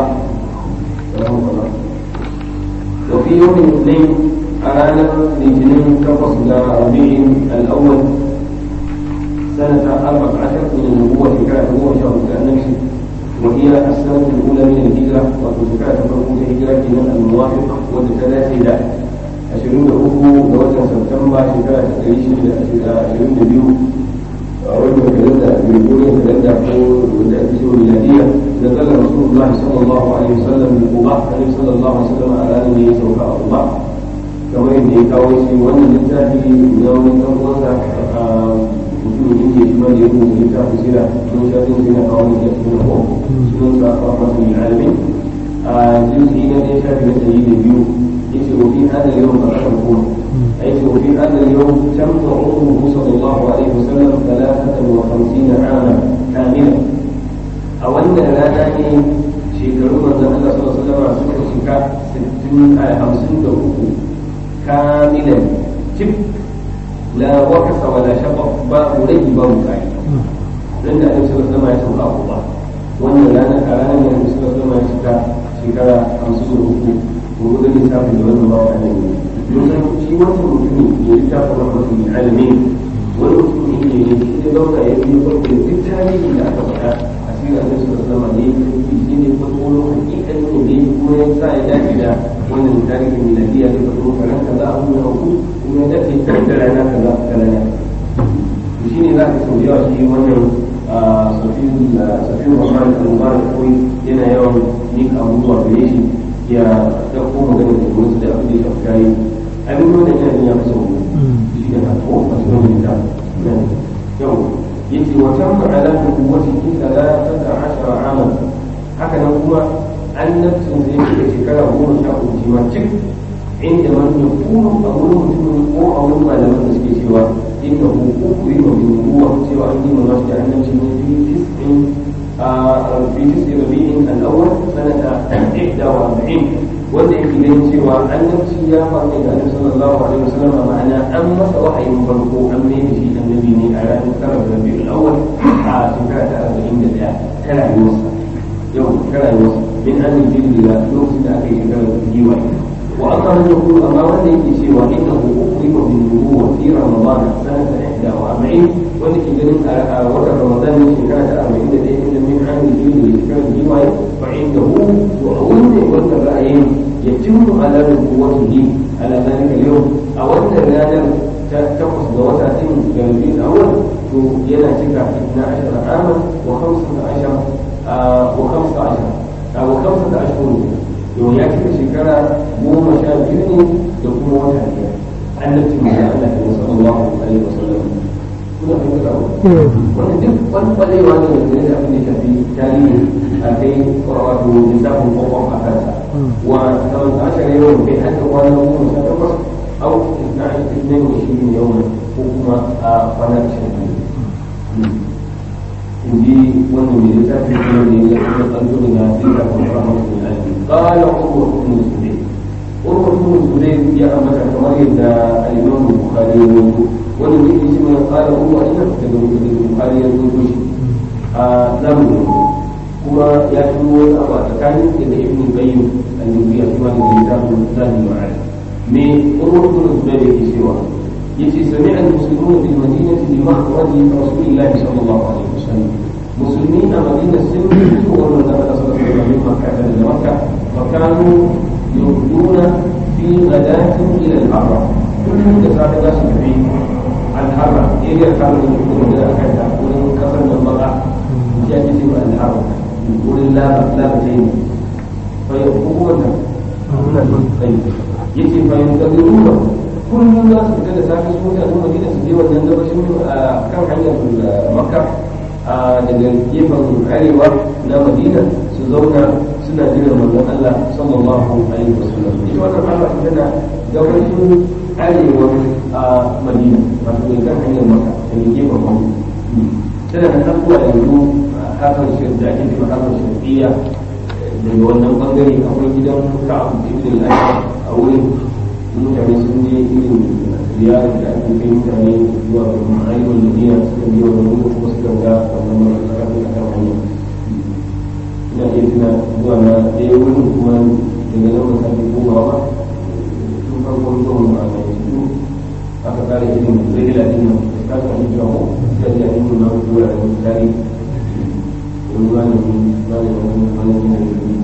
da fi yau ne a ranar litinin takwas da rabi'in al'awwal سنة أربع عشر من النبوة في كانت هو شهر كأنه وهي السنة الأولى من الهجرة وتزكاة فرقوة الهجرة من الموافق والثلاثة لا ashirin da uku ga watan Satumba shekara ta ɗari shida da ashirin da biyu a wannan kalenda Gregorian kalenda ko da ake cewa miladiya da zalla Rasulullah sallallahu alaihi wasallam da Quba alaihi sallallahu alaihi wasallam a ranar da ya sauka a Quba kamar yadda ya kawo shi wannan littafi na wani ɗan uwansa mutumin inda ya shima da ya rubuta littafin sira don shafin sina kawo da ya fi na ko sunan sa a masu alamin a jinsi na ɗaya shafi na ɗari da biyu يجي وفي هذا اليوم أشركون أي وفي هذا اليوم تم عمره صلى الله عليه وسلم ثلاثة وخمسين عاما كاملة أو أن لا تعني شيكرون من الله صلى الله عليه وسلم سكة شكا ستين آية خمسين دوكو كاملا جب لا وكس ولا شطف باب لي باب كاي لأن النبي صلى الله عليه وسلم يسمع الله وأن لا نكران النبي صلى الله عليه وسلم شكا شكرا خمسين دوكو ko da lissafin da wannan bawa ne mun san shi wannan mutumin ya littafin rahmatul lil alamin wani mutum ne ne ya zauna ya yi farko da duk tarihi da aka faɗa a cikin annabi sallallahu alaihi wasallam ne shi ne farko hakikan ne ne kuma ya sa ya dace da wannan tarihin miladiya da farko karan kaza abu ya hauku kuma ya dace da rana kaza ta rana to shine za ka sau yawa shi wannan safiyun rahman al-mubarak kawai yana yawan yin abubuwa gare shi ya ɗauko magana da wasu da abin da ya shafi kayi abin da wannan yana ya fi sau shi ne haka ko a cikin wani ta yau yace wa tamma ala nubuwwatihi thalathata ashara aman haka nan kuma annabcin zai shiga shekara goma sha uku shi ma cik inda man ya kuma a wurin mutumin ko a wurin malaman da suke cewa inda hukuku yi wa bin ruwa cewa an yi ma masu da annabci ne fi tis'in في تسع ربيع الأول سنة إحدى وأربعين wanda yake ganin cewa annabci ya faru da annabi sallallahu alaihi wasallam ma'ana an masa wahayin farko an mai da shi annabi ne a ranar tara da rabiul awwal a shekara ta arba'in da ɗaya ta rayuwarsa yau ta rayuwarsa min an yi jiri da lokacin da aka yi shekarar giwa wa amma man yaqulu amma wanda yake cewa innahu uqima bin nubuwwa fi ramadan sanata ihda wa arba'in wanda ke ganin a watan ramadan ne shekara ta arba'in da ɗaya inda min an yi jiri da shekarar giwa fa indahu to a wanda wannan ra'ayin يتم على نبوته على ذلك اليوم أو أن النادر تقص دوسة جانبي الأول ينا تكا 12 عاما و15 و15 أو 15 أشهر يوم يأتي شكرا مو مشاكلني يكون وتهديا التي من الله صلى الله عليه وسلم kuna fahimtar abu wani duk wani kwalewa ne da zai abin da shafi tarihi a kai wato lissafin kwakwan a kansa wa saman ashar yau bai haka kwana goma sha takwas au na ishirin wa shirin yau ko kuma a kwana ashirin in ji wannan mai littafin ne ne ya kuma tsanto daga littafin rahmatu ne alfi qala urwa ibn zubayr urwa ibn zubayr ya ambata kamar yadda al-imam bukhari ya rawaito wani mai yi mai kala ruwa ina da bukari ya zo shi a zamu kuma ya fi wani abu a tsakanin daga ibn qayyim annabi ya kuma da littafin zamu ma'ana me urwa ibn zubair yake cewa yace sami'a al-muslimuna bil madinati bi mahradi rasulillahi sallallahu alaihi wasallam musulmi a madina sun fito wannan da Allah sallallahu alaihi wasallam makka da makka wa kanu yurduna fi ghadatin ila al-arba kullum da safe za su tafi al'arra area kamar da kuma da aka ta wurin kasar da baka ya ce ce al'arra wurin laba laba ta yi fa ya hukumar da yace fa yin da ruwa kullum za su fita da safe su mutane madina su je wannan gabashin kan hanyar makka daga gefen arewa na madina su zauna suna jiran manzon Allah sallallahu alaihi wasallam ita wannan Allah tana gabashin arewa a madina wato mai kan hanyar maka da mai gefen maka tana da tabuwa yanzu hakan shirin da ake cewa hakan shirfiya daga wannan bangare akwai gidan ka'abu ibn al-ashar a wurin mutane sun je irin ziyarar da ake kai mutane zuwa ga ma'aikatan madina suka biyo wannan wurin kuma suka ga wannan mara a kan hanyar ina iya tuna zuwa na ɗaya wurin kuma daga nan ba sake komawa ba tun farkon zuwa mu a yanzu aka kare irin regula din nan ka ka yi jawo da ya yi mun nan zuwa da tare wani wani wani wani wani ne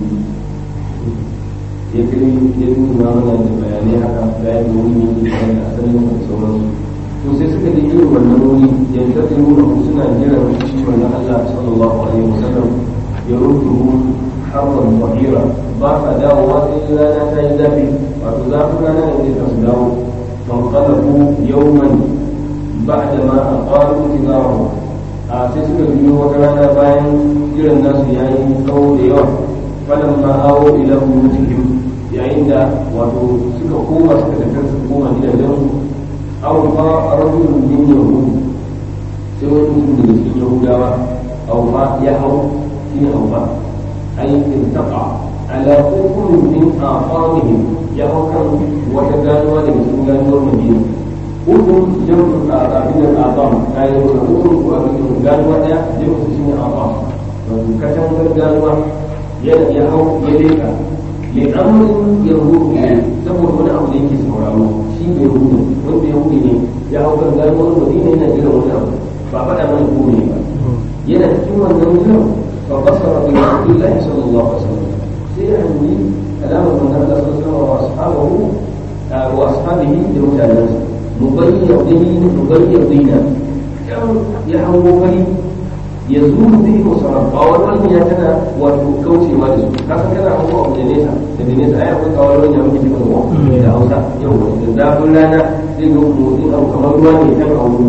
ya kai ya nuna mana da bayanai haka da ya yi wani ne da asalin da sauransu to sai suka ji irin wannan wuri yanzu da nuna suna jiran shi wannan Allah sallallahu alaihi wasallam ya rubutu harban wahira ba sa dawowa sai rana ta yi zafi wato zafin rana ne zai su dawo fanqalabu yawman ba'da ma aqalu tijarahu a sai suka biyo wata rana bayan jiran nasu yayi tsawo da yawa falamma awo ila buyutihim yayin da wato suka koma suka tafi su koma gidajensu aw fa rajulun min yahud sai wani mutum daga cikin yahudawa aw fa ya hau shine aw fa ay irtaqa ala kufrin min aqamihim ya hau kan wata ganuwa daga cikin ganuwar madina ukun jam'u abin al-aqam kai wani ukun ko abin ganuwa daya jam'u shine aqam wato katangar ganuwa ya ya hau ya leka li amrin yahudu saboda wani abu da yake sauraro shi bai hudu wanda yahudi ne ya hau kan ganuwar madina yana jiran wani abu ba faɗa mana ko ne ba yana cikin wannan jiran fa basara bi rasulillahi sallallahu alaihi wasallam sai ya hanyi alamar manzon Allah sallallahu alaihi wasallam wa ashabahu wa ashabihi da mutanensa mubayyadin mubayyadina kan ya hango fari ya zuru bihi musamman ba wani wani ya tana wato kaucewa da su ka san kana hango abu da nesa daga nesa ai akwai kawai wani ya muke cikin wa da hausa yau da zafin rana zai ga motsin abu kamar ruwa ne kan a wuri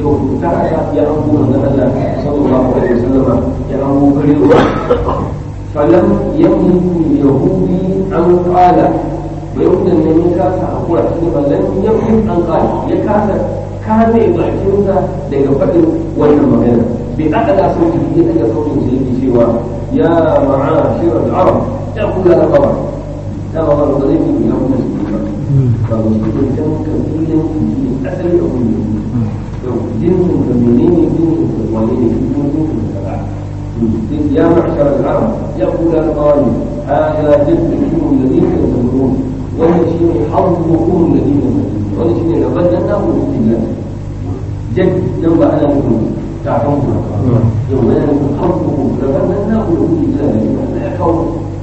to ta haka ya an kuma na Allah sallallahu alaihi wasallam ya an kuma kare falam yamliku yahudi an qala yahudan ne ya kasa hakura shi falam yamliku an qala ya kasa kame bakinsa daga faɗin wannan magana bi aka sauti ya daga sautin sa yake cewa ya ma'ashir al-arab ya kula da qaba da ba ba da zai yi ya kuma shi ba ba mu shi dan kabilan shi asali da kuma to jinsin da menene jinsin da wani ne shi kuma jinsin da kaza يا معشر العرب يقول القائل هذا جدكم الذين تزورون ونشين حظكم الذين تزورون ونشين لبننا وفي الله جد لو أنا لكم تعرفون يوم أنا لكم حظكم لبننا وفي الله لا يكون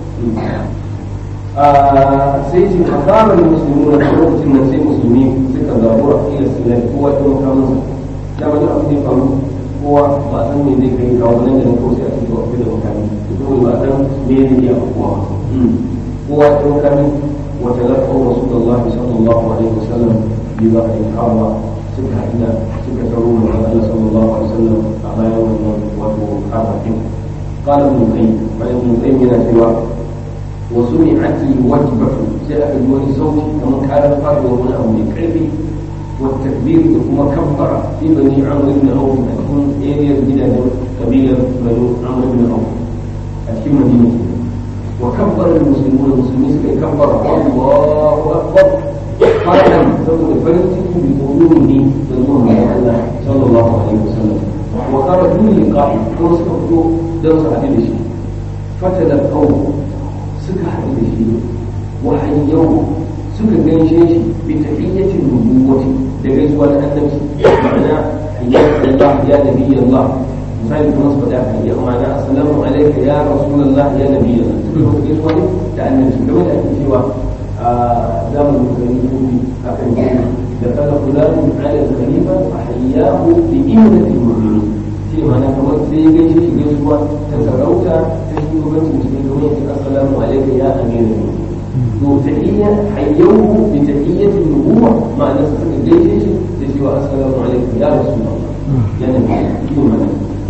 sai ce a fara da musulmi na lokacin nan sai musulmi suka zabura ila silai kowa ya ɗauka musu da wani abu zai faru kowa ba san me zai kai kawo nan da nan ko sai a cikin wasu da mutane ko ba san me zai iya kowa kowa ya ɗauka min wata lafa rasulullahi sallallahu alaihi wasallam bi ba a yi hawa suka haɗa suka taro mu Allah sallallahu alaihi wasallam a bayan wannan wato harafin قال ابن القيم قال ابن القيم من سوى وسمعت الوجبة سأل الولي صوتي كما كان الفرد وهنا أو الكلب والتكبير ثم كبر في بني عمرو بن عوف تكون إيريا بدا قبيلة بنو عمرو بن عوف أتكلم مدينة وكبر المسلمون المسلمين كبر الله أكبر قال ثم فرنسي بقلوبه بالظلم الله صلى الله عليه وسلم وخرجوا للقاء كما سكتوا درس حديث الشيء فتلقوه suka haɗu da shi wahayi yau suka gaishe shi bi tahiyyatin nubuwati da gaisuwa na annabci ma'ana hayya Allah ya nabi Allah misali kuma su faɗa hayya ma'ana assalamu alayka ya rasulullah ya nabi Allah suka zo gaisuwa ne da annabci game da ake cewa a zamanin gari kuɗi akan yi da kala fulani ala khalifa fa hayyahu bi imnatil mu'minin shi ma'ana kamar sai gaishe shi gaisuwa ta sarauta ta shugabancin musulmi kamar yadda assalamu alaikum ya amira ne to tahiyya hayyuhu bi tahiyyati nubuwa ma'ana sa suka gaishe shi da cewa assalamu alaikum ya rasulullah ya nabi shi ma'ana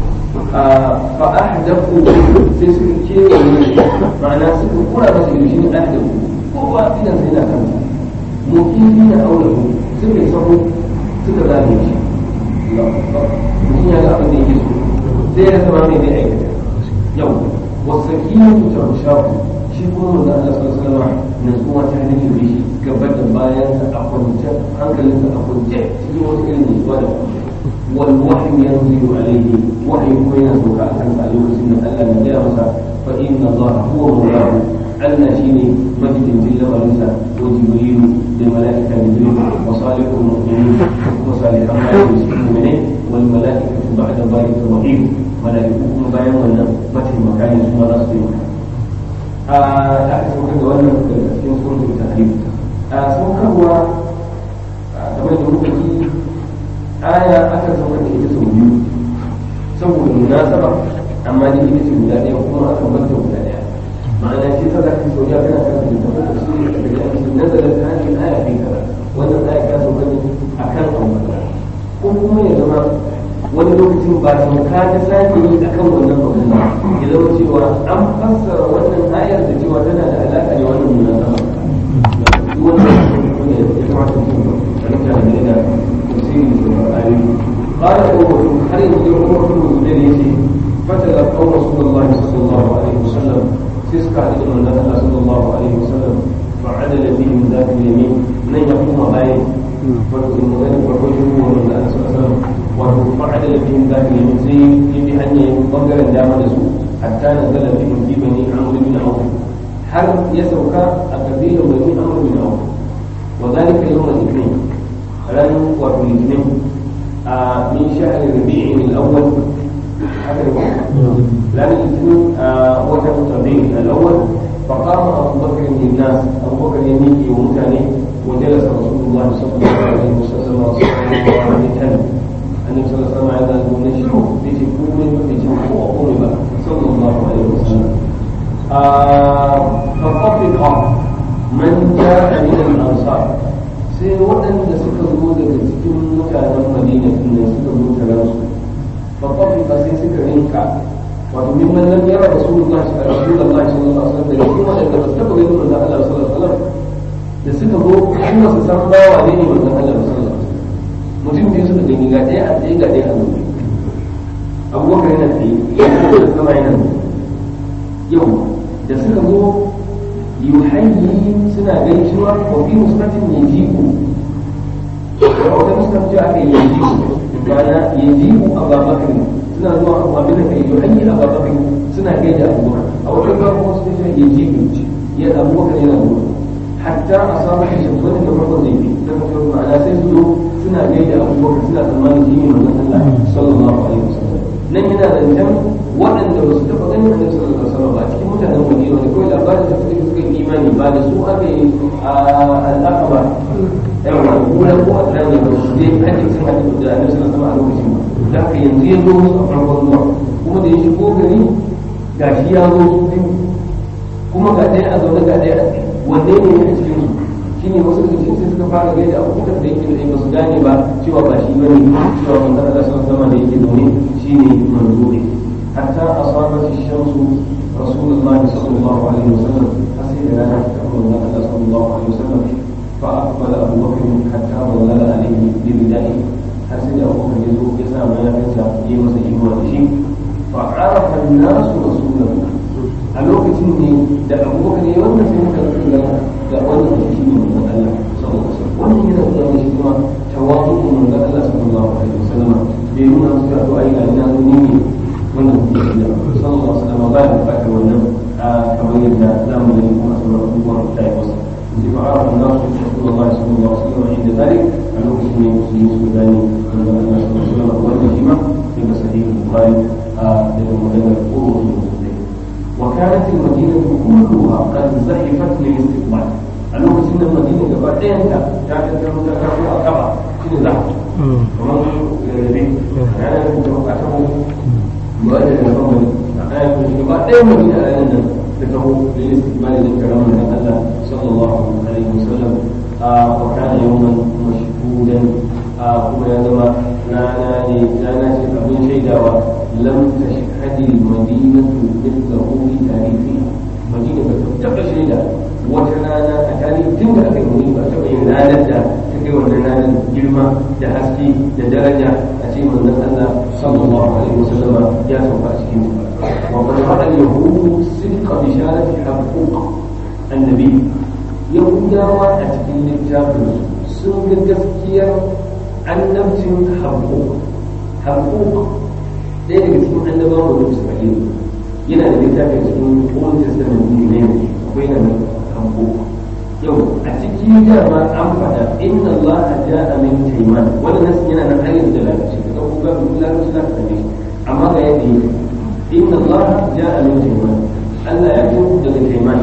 fa ahdathu sai suka kewaye ma'ana suka kura masa shi ne ahdathu kowa idan sai na kansa mukimi na aulahu suka yi sahu suka zame shi mutum ya ga abin da yake so sai ya zama mai zai aikata yau والسكينة تغشاه shi kuma manzo Allah sallallahu alaihi wasallam nutsuwa ta nake da shi gaba da bayan sa a kwance hankalin sa a kwance cikin wata irin nutsuwa da wal wahyu yanzilu alaihi wahyu ko yana sauka a kansa a lokacin da Allah ya gaya masa fa inna Allah huwa mawlahu Allah shine majidin lamarinsa ko jibrilu da mala'ika jibril wa salihul mu'minin wa salihan mu'minin wal mala'ikatu ba'da dhalika wahid mala'iku kuma bayan wannan mataimaka ne su ma za su yi a da aka saukar da wannan daga cikin suratul tahrim a saukarwa kamar da muka ji aya aka saukar da ita sau biyu saboda munasaba amma da ita ce guda ɗaya kuma aka manta guda ɗaya ma'ana ce ta zaka sau ya kana kan da tafi da su da daga cikin nazarin ta hanyar aya kai kaza wannan aya ta sauka ne akan abu ko kuma ya zama wani lokacin ba sauka ta sake yi a kan wannan abu ba ya zama cewa an fassara wannan ayar da cewa tana da alaƙa da wannan munasaba duk wannan ne ya kamata mutum a mutane da tafsirin da ayoyi قال عمر هل يقول عمر بن الزبير يجي فتلقوا رسول الله صلى الله عليه وسلم تسكع ابن الله صلى الله عليه وسلم فعدل بهم ذات اليمين من يقوم باين والرجل من الله صلى الله عليه وسلم وفعل بهم ذات اليمين في هني بنجر دام نسو حتى نزل بهم في بني عمرو بن عوف هل يسوك القبيل بني عمرو بن عوف وذلك يوم الاثنين رن وفي الاثنين آه من شهر ربيع الاول لان الاثنين آه وجه ربيع الاول فقام ابو بكر للناس ابو بكر يميكي ومتاني وجلس رسول الله صلى الله عليه وسلم وصحبه وعلى النبي صلى الله عليه وسلم عند المنشر بتكون بتكون وقرب صلى الله عليه وسلم فطفق من جاء من الانصار sai waɗanda suka zo daga cikin mutanen madina da suka zo ba sai suka rinka wato min man lam yara rasulullahi sallallahu alaihi wasallam da cikin wanda ba su taba ganin manzon Allah sallallahu alaihi wasallam da suka zo kuma su san bawa ne ne manzon Allah sallallahu alaihi wasallam mutum biyu suka gani ga ɗaya a tsaye ga ɗaya a zaune abubakar yana tsaye yana da sama yana yau da suka zo yuhayyi suna gaisuwa wa fi musnatin yajibu a wata musnat ce aka yi yajibu ma'ana yajibu ababakar suna zuwa abin da kai yuhayyi ababakar suna gaida abubakar a wata gaba kuma su ce yajibu ya abubakar yana zuwa hatta a samu shi shamsu wani da farko zai fi ta kafin ma'ana sai su zo suna gaida abubakar suna tsammanin shi ne manzon Allah sallallahu alaihi wasallam nan yana zancen waɗanda ba su taɓa ganin annabi sallallahu alaihi wasallam ba cikin mutanen Madina ne kawai labarin da suka suka yi imani ba da su aka yi al'aqaba yawa kula ko a tsaye ba su dai ake cin hadisi da annabi sallallahu alaihi wasallam a lokacin ba da haka yanzu ya zo musu a farkon zuwa kuma da ya shigo gari gashi ya zo su biyu kuma ga ɗaya a zaune ga ɗaya a tsaye wanne ne ya cikin su shine wasu daga cikin sai suka fara gaida abubakar da yake da ba su gane ba cewa ba shi bane cewa manzon Allah sallallahu alaihi da yake zaune shine manzo ne hatta asabat ash-shamsu rasulullahi sallallahu alaihi wasallam sai da rana ta manzon Allah sallallahu alaihi wasallam fa aqbala abubakar hatta wallala alaihi bi bidai har sai da abubakar ya zo ya sa mayafinsa ya masa inuwa da shi fa arafa an-nasu rasulahu a lokacin ne da abubakar ya wannan sai muka ga ga wannan shi ne manzon Allah sallallahu alaihi wasallam wannan yana nuna shi kuma tawadu manzon Allah sallallahu alaihi wasallam bai nuna su ga to ai ga ina ni ne wannan shi ne sallallahu alaihi wasallam ba da fata wannan kamar yadda zamu gani kuma sauran abubuwan da ya wasa فعرف الناس رسول الله صلى الله عليه وسلم عند ذلك أنه اسمه مسلم السوداني من الله صلى الله عليه وسلم والهمة في صحيح البخاري لأنه مدن القرون المسلمين وكانت المدينة كلها قد زحفت للاستقبال أنه سن المدينة بعدين كانت تكون أكبر شنو زحف ومن الذي أنا كنت أتوقعته مؤدد الأول أنا كنت بعدين مدينة أنا تكون للاستقبال للكلام من الله صلى الله عليه وسلم وكان يوما مشهودا كما يزما لا نادي لا نادي أبن شيدا لم تشهد المدينة مثله في تاريخها مدينة تبقى شيدا وتنانا أتاني تنك أكي منيبة تبقى نادتا تكي ونانا جرمة تحسكي تدرجة أتي من الله صلى الله عليه وسلم يا سوف أسكين وقد رأى اليهود صدق بشارة حقوق النبي يهودا أتكين الجابر سنك gaskiyar annabcin haƙoƙ haƙoƙ ɗaya daga cikin annabawa da su faɗi yana da littafi cikin old testament ne ne akwai na haƙoƙ yau a ciki dama an faɗa inna Allah ja'a min tayman wannan nasu yana nan ayyuka da lafiya ka ga kuma ba lafiya za ka tafi amma ga yadda yake inna Allah ja'a min tayman Allah ya zo daga tayman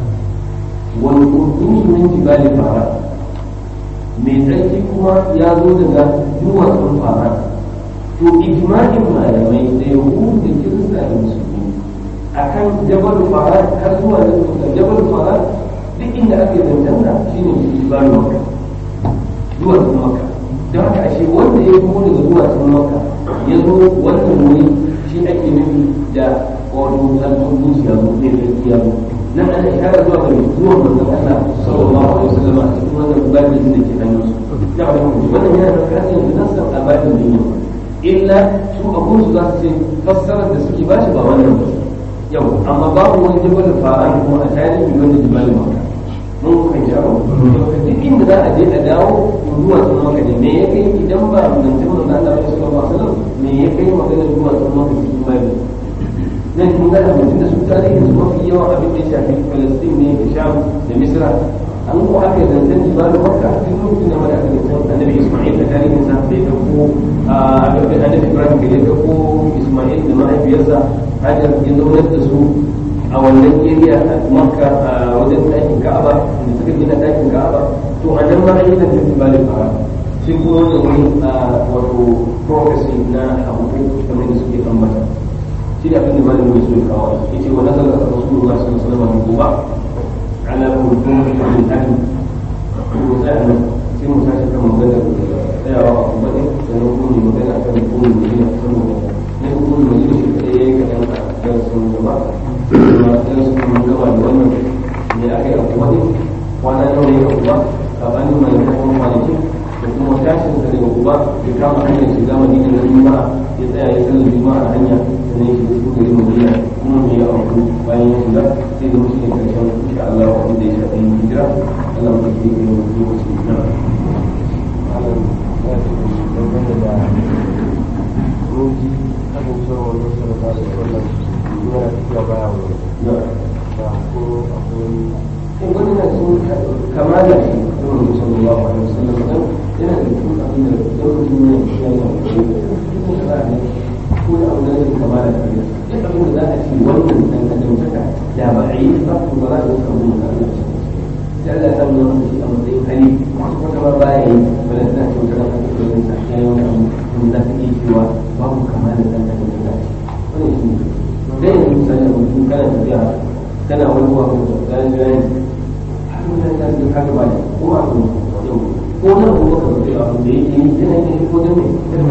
wal qudus min jibali fara mai tsarki kuma ya zo daga duwatsun fara to ijma'in malamai da yahudu da kirista da musulmi akan jabal fara har zuwa da jabal fara duk inda ake zancanta shine jibal makka duwatsun makka don haka ashe wanda ya kuma daga duwatsun makka ya zo wannan wuri shi ake nufi da wato al-qudus ya zo ne da ya zo nan ana ishara zuwa ga zuwa manzon Allah sallallahu alaihi wasallam a cikin wannan babin da ke hannun su da wannan yana da kan yanzu nan san abadin duniya illa su abun su za su ce fassarar da suke ba shi ba wannan ba yau amma babu wani jabal fa'an kuma a tarihi wanda jibal maka mun kan jawo duk inda za a je a dawo zuwa sun maka ne me ya kai idan ba mun ji mun Allah sallallahu alaihi wasallam me ya kai magana zuwa sun maka cikin babu nan kun ga mutum da su tarihin su mafi yawan abin da ya shafi Palestine ne da Sham da Misra an ko aka zancen jibalu Makka duk lokacin da wanda aka zancen Annabi Isma'il da tarihin sa bai dauko Annabi Ibrahim da ya dauko Isma'il da mahaifiyarsa Hajar ya zaunar da su a wannan area a Makka a wajen ɗakin Ka'aba da suka gina ɗakin Ka'aba to a nan ma an yi zancen jibalu Fara sai kuma wannan wani wato prophecy na abu kamar da suke ambata shi ne abin da malin mai so ya kawo ya ce wa nazar da rasulullah sallallahu alaihi wasallam goba ala kullu min ahli ko sai an sai mu tashi kan magana tsayawa a kuma ne sannan kuma ne magana kan kullu ne ne saboda na kuma mai yi shi kaɗai ya yi kaɗan a darasin gaba kuma darasin kuma gaba da wannan ne aka yi abuwa ne kwana nawa ne abuwa tsakanin mai kuma kwanaki da kuma tashin da daga uba ya kama hanyar shiga madina na juma'a ya tsaya ya sallar juma'a a hanya sannan ya shiga cikin garin madina kuma me ya auku bayan ya shiga sai da mutum ya karshen insha Allah wanda da ya shafi hijira Allah mu tafi da lokaci na wani na sun kama da shi kuma mutum sallallahu alaihi wasallam dan yana da cikin abin da lokacin ne ya yi ko da za a ko da abin da zai kama da shi duk abin da za a ce wannan dan adam saka da ba a yi ba to ba za a samu da Allah sai Allah ya samu wannan shi a matsayin hali ko kuma ba ya yi wala ta ce wata ran ko da ta ya yi wani abu da za ta iya cewa babu kama da dan adam da shi wannan shi ne dai yanzu misali a mutum kana tafiya kana wani wa ko da gani wannan ta ce haka ba ko a ko ko na ko ka ce abu da yake yi yana yin ko da ne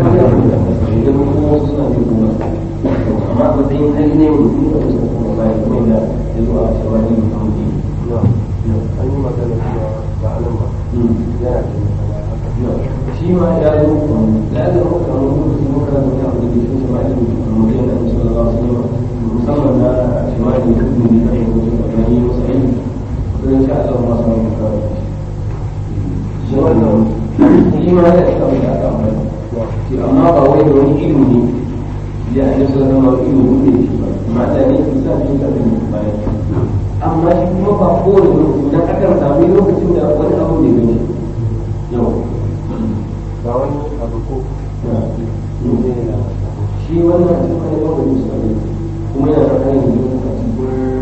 da kuma wasu suna yin kuma amma ba sai hali ne mutum da wasu kuma ba ya kuma da ya zo a cewa ne mutum ne an yi magana cewa ba anan ba yana da shi ma ya zo da ya zama kamar lokaci muka da mutum abu da ke shi ma ilimi mutum da su da wasu ne musamman na shi ma ilimi da kuma da ya zo da ya yi wasu aiki don sha Allah ma su mai kawai shi wannan shi ma ya isa mai aka amfani shi amma ba wai da wani ilimi ne ya an yi sun zama ilimi ne shi ba amma da ne su sa shi kafin bayan amma shi kuma ba kowane lokaci dan akan sami lokacin da wani abu ne gani yau ba wani abu ko ne na shi wannan cikin kan yawan da musu ne kuma yana da kan yin a cikin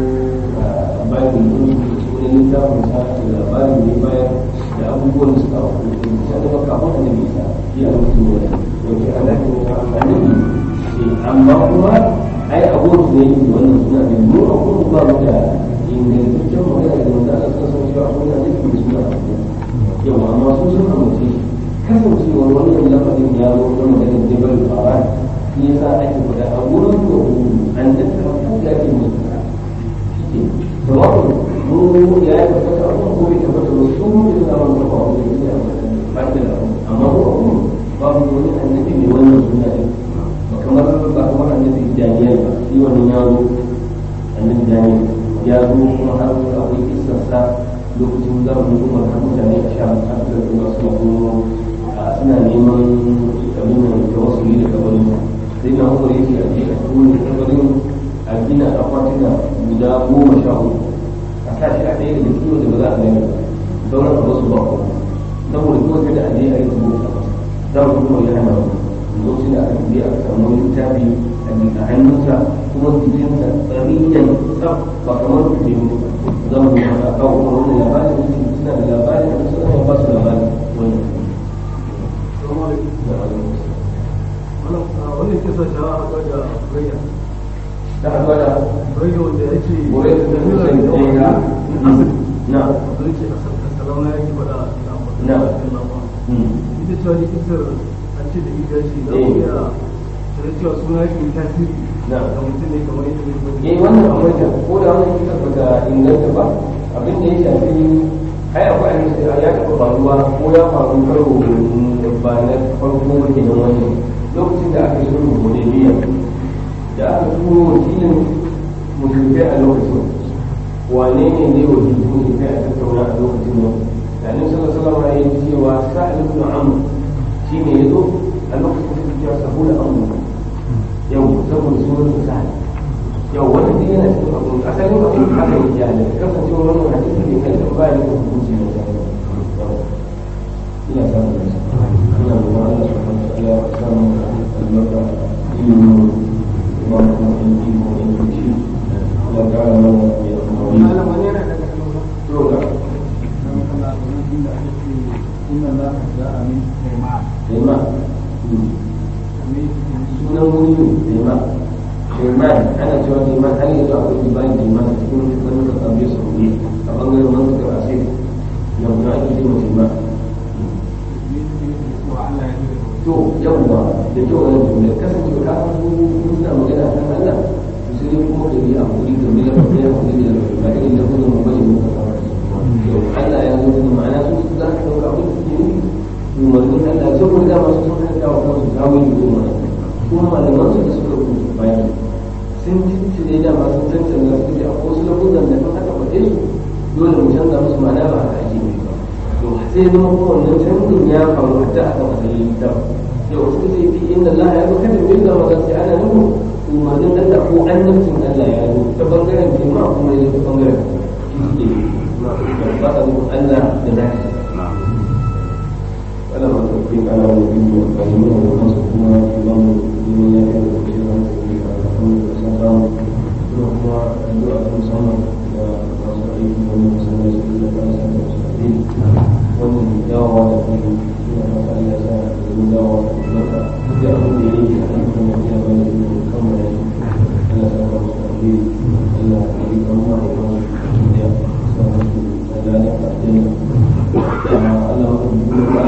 bayan da wani littafin sa da labarin ne bayan da abubuwan da suka auku sai da baka abun da bisa shi a mutum ne yake alaƙin da annabi amma kuma ai abun da yake wannan suna da mu a kuma ba mu da ingantaccen magana da wanda aka san cewa abun da yake da suna yawa amma su sun amince kasancewar wannan lafazin ya zo na maganar jabal fara shi yasa ake faɗa a wurin da an tattara ko da ake musu shi sawa'un mu ya yi tabbata a kuma kuma tabbata da su mu da zaman da ba mu da ya ba da amma ko a kuma babu wani annabi mai wannan suna ne ba kamar ba kamar annabi Daniel ba shi wannan ya zo annabi Daniel ya zo kuma har akwai kissarsa lokacin zamanin umar har mutane a sha har da kuma suna kuma suna neman abin da tawassuli da kabarin sai na umar yake a je a tuni kabarin a gina akwatuna guda goma sha uku a sa shi a ɗaya daga cikin da ba za a gani sauran a wasu ba kuma saboda kuma kada a je a yi zuwa za mu kuma ya hana lokacin da aka je aka samu wani littafi a hannunsa kuma jikinsa tsariyan tsaf ba kamar jikin zama da kawo kuma wani labarin suna da labarin da suna ba su labarin wani wannan kisa ta haɗa da rayya da haɗuwa da rayya wanda ya ce gore da ta kusa da ya ga na zai ce a sarauna yake faɗa a cikin amfani Na. da cikin lafa ita cewa ne kisar an ce da ita ce za Eh. ku iya da cewa suna yake yi tasiri Na. ga mutum ne kamar yadda zai zo eh wannan akwai da ko da wannan kisa ba ta inganta ba abin da ya shafi ai akwai an ya taɓa faruwa ko ya faru karo da ba na farko ba kenan wani lokacin da aka yi sulhu hudaybiya da aka turo wakilin musulmai a lokacin wane ne ne wakilin musulmai a tattauna a lokacin nan da annabi sallallahu alaihi wasallam ya yi cewa sa'id ibn amr shine yazo a lokacin da ya saboda amr yau saboda sunan sa'id yau wannan duk yana cikin abu asalin abu haka yake yana kasancewar wannan hadisi ne kai da ba ya da hukunci ne da ina samun da shi ina da wani Allah subhanahu wa ta'ala ya samu albarka ilimin ba mu kuma in ji ko in ji shi Allah ya kara mana ya kuma wani wani yana daga cikin roga tema sunan wuri ne tema tema ana cewa tema har yanzu akwai ibani tema a cikin wani kasar sauri a bangaren wani da asiri yau na ake cewa tema to to yawwa da kyau wani jumla kasance ka san su suna magana kan Allah to sai dai kuma ka yi a kuri ka bi da ka yi a kuri da ba irin da kuma mu bane muka kawo to Allah ya zo da ma'ana su za ka dauka abin da suke nufi umarnin Allah saboda da masu sun hanta wa kansu zawon yi umarni kuma malaman su da suka rubuta bayan sun cincine da masu cancanza su ce akwai wasu lafuzan da kan aka faɗe su dole mu canza musu ma'ana ba haka ake nufi ba to sai zama kuma wannan canjin ya faru hatta a kan asalin littafin yau suka ce fi inda Allah ya zo kada mu yi zama sai ana nufin umarnin Allah ko annabcin Allah ya zo ta bangaren jima kuma ya zo ta bangaren shi suke ba ta nufin Allah da zaki ولا متوفيق على نبينا الكريمين ونصرنا اللهم لمن يهدي وكيل وكيل الحمد لله اللهم الدعاء المصمم ونصرعيه ومن سنة سبيل الله المستقيم ومن دعوة فيه فيما فعل يسار ومن دعوة لك تدعو إليه أن يكون فيها بين الأمر ألا سوف مستقيم ألا يريد الله ومن يهدي ذلك الدين Allah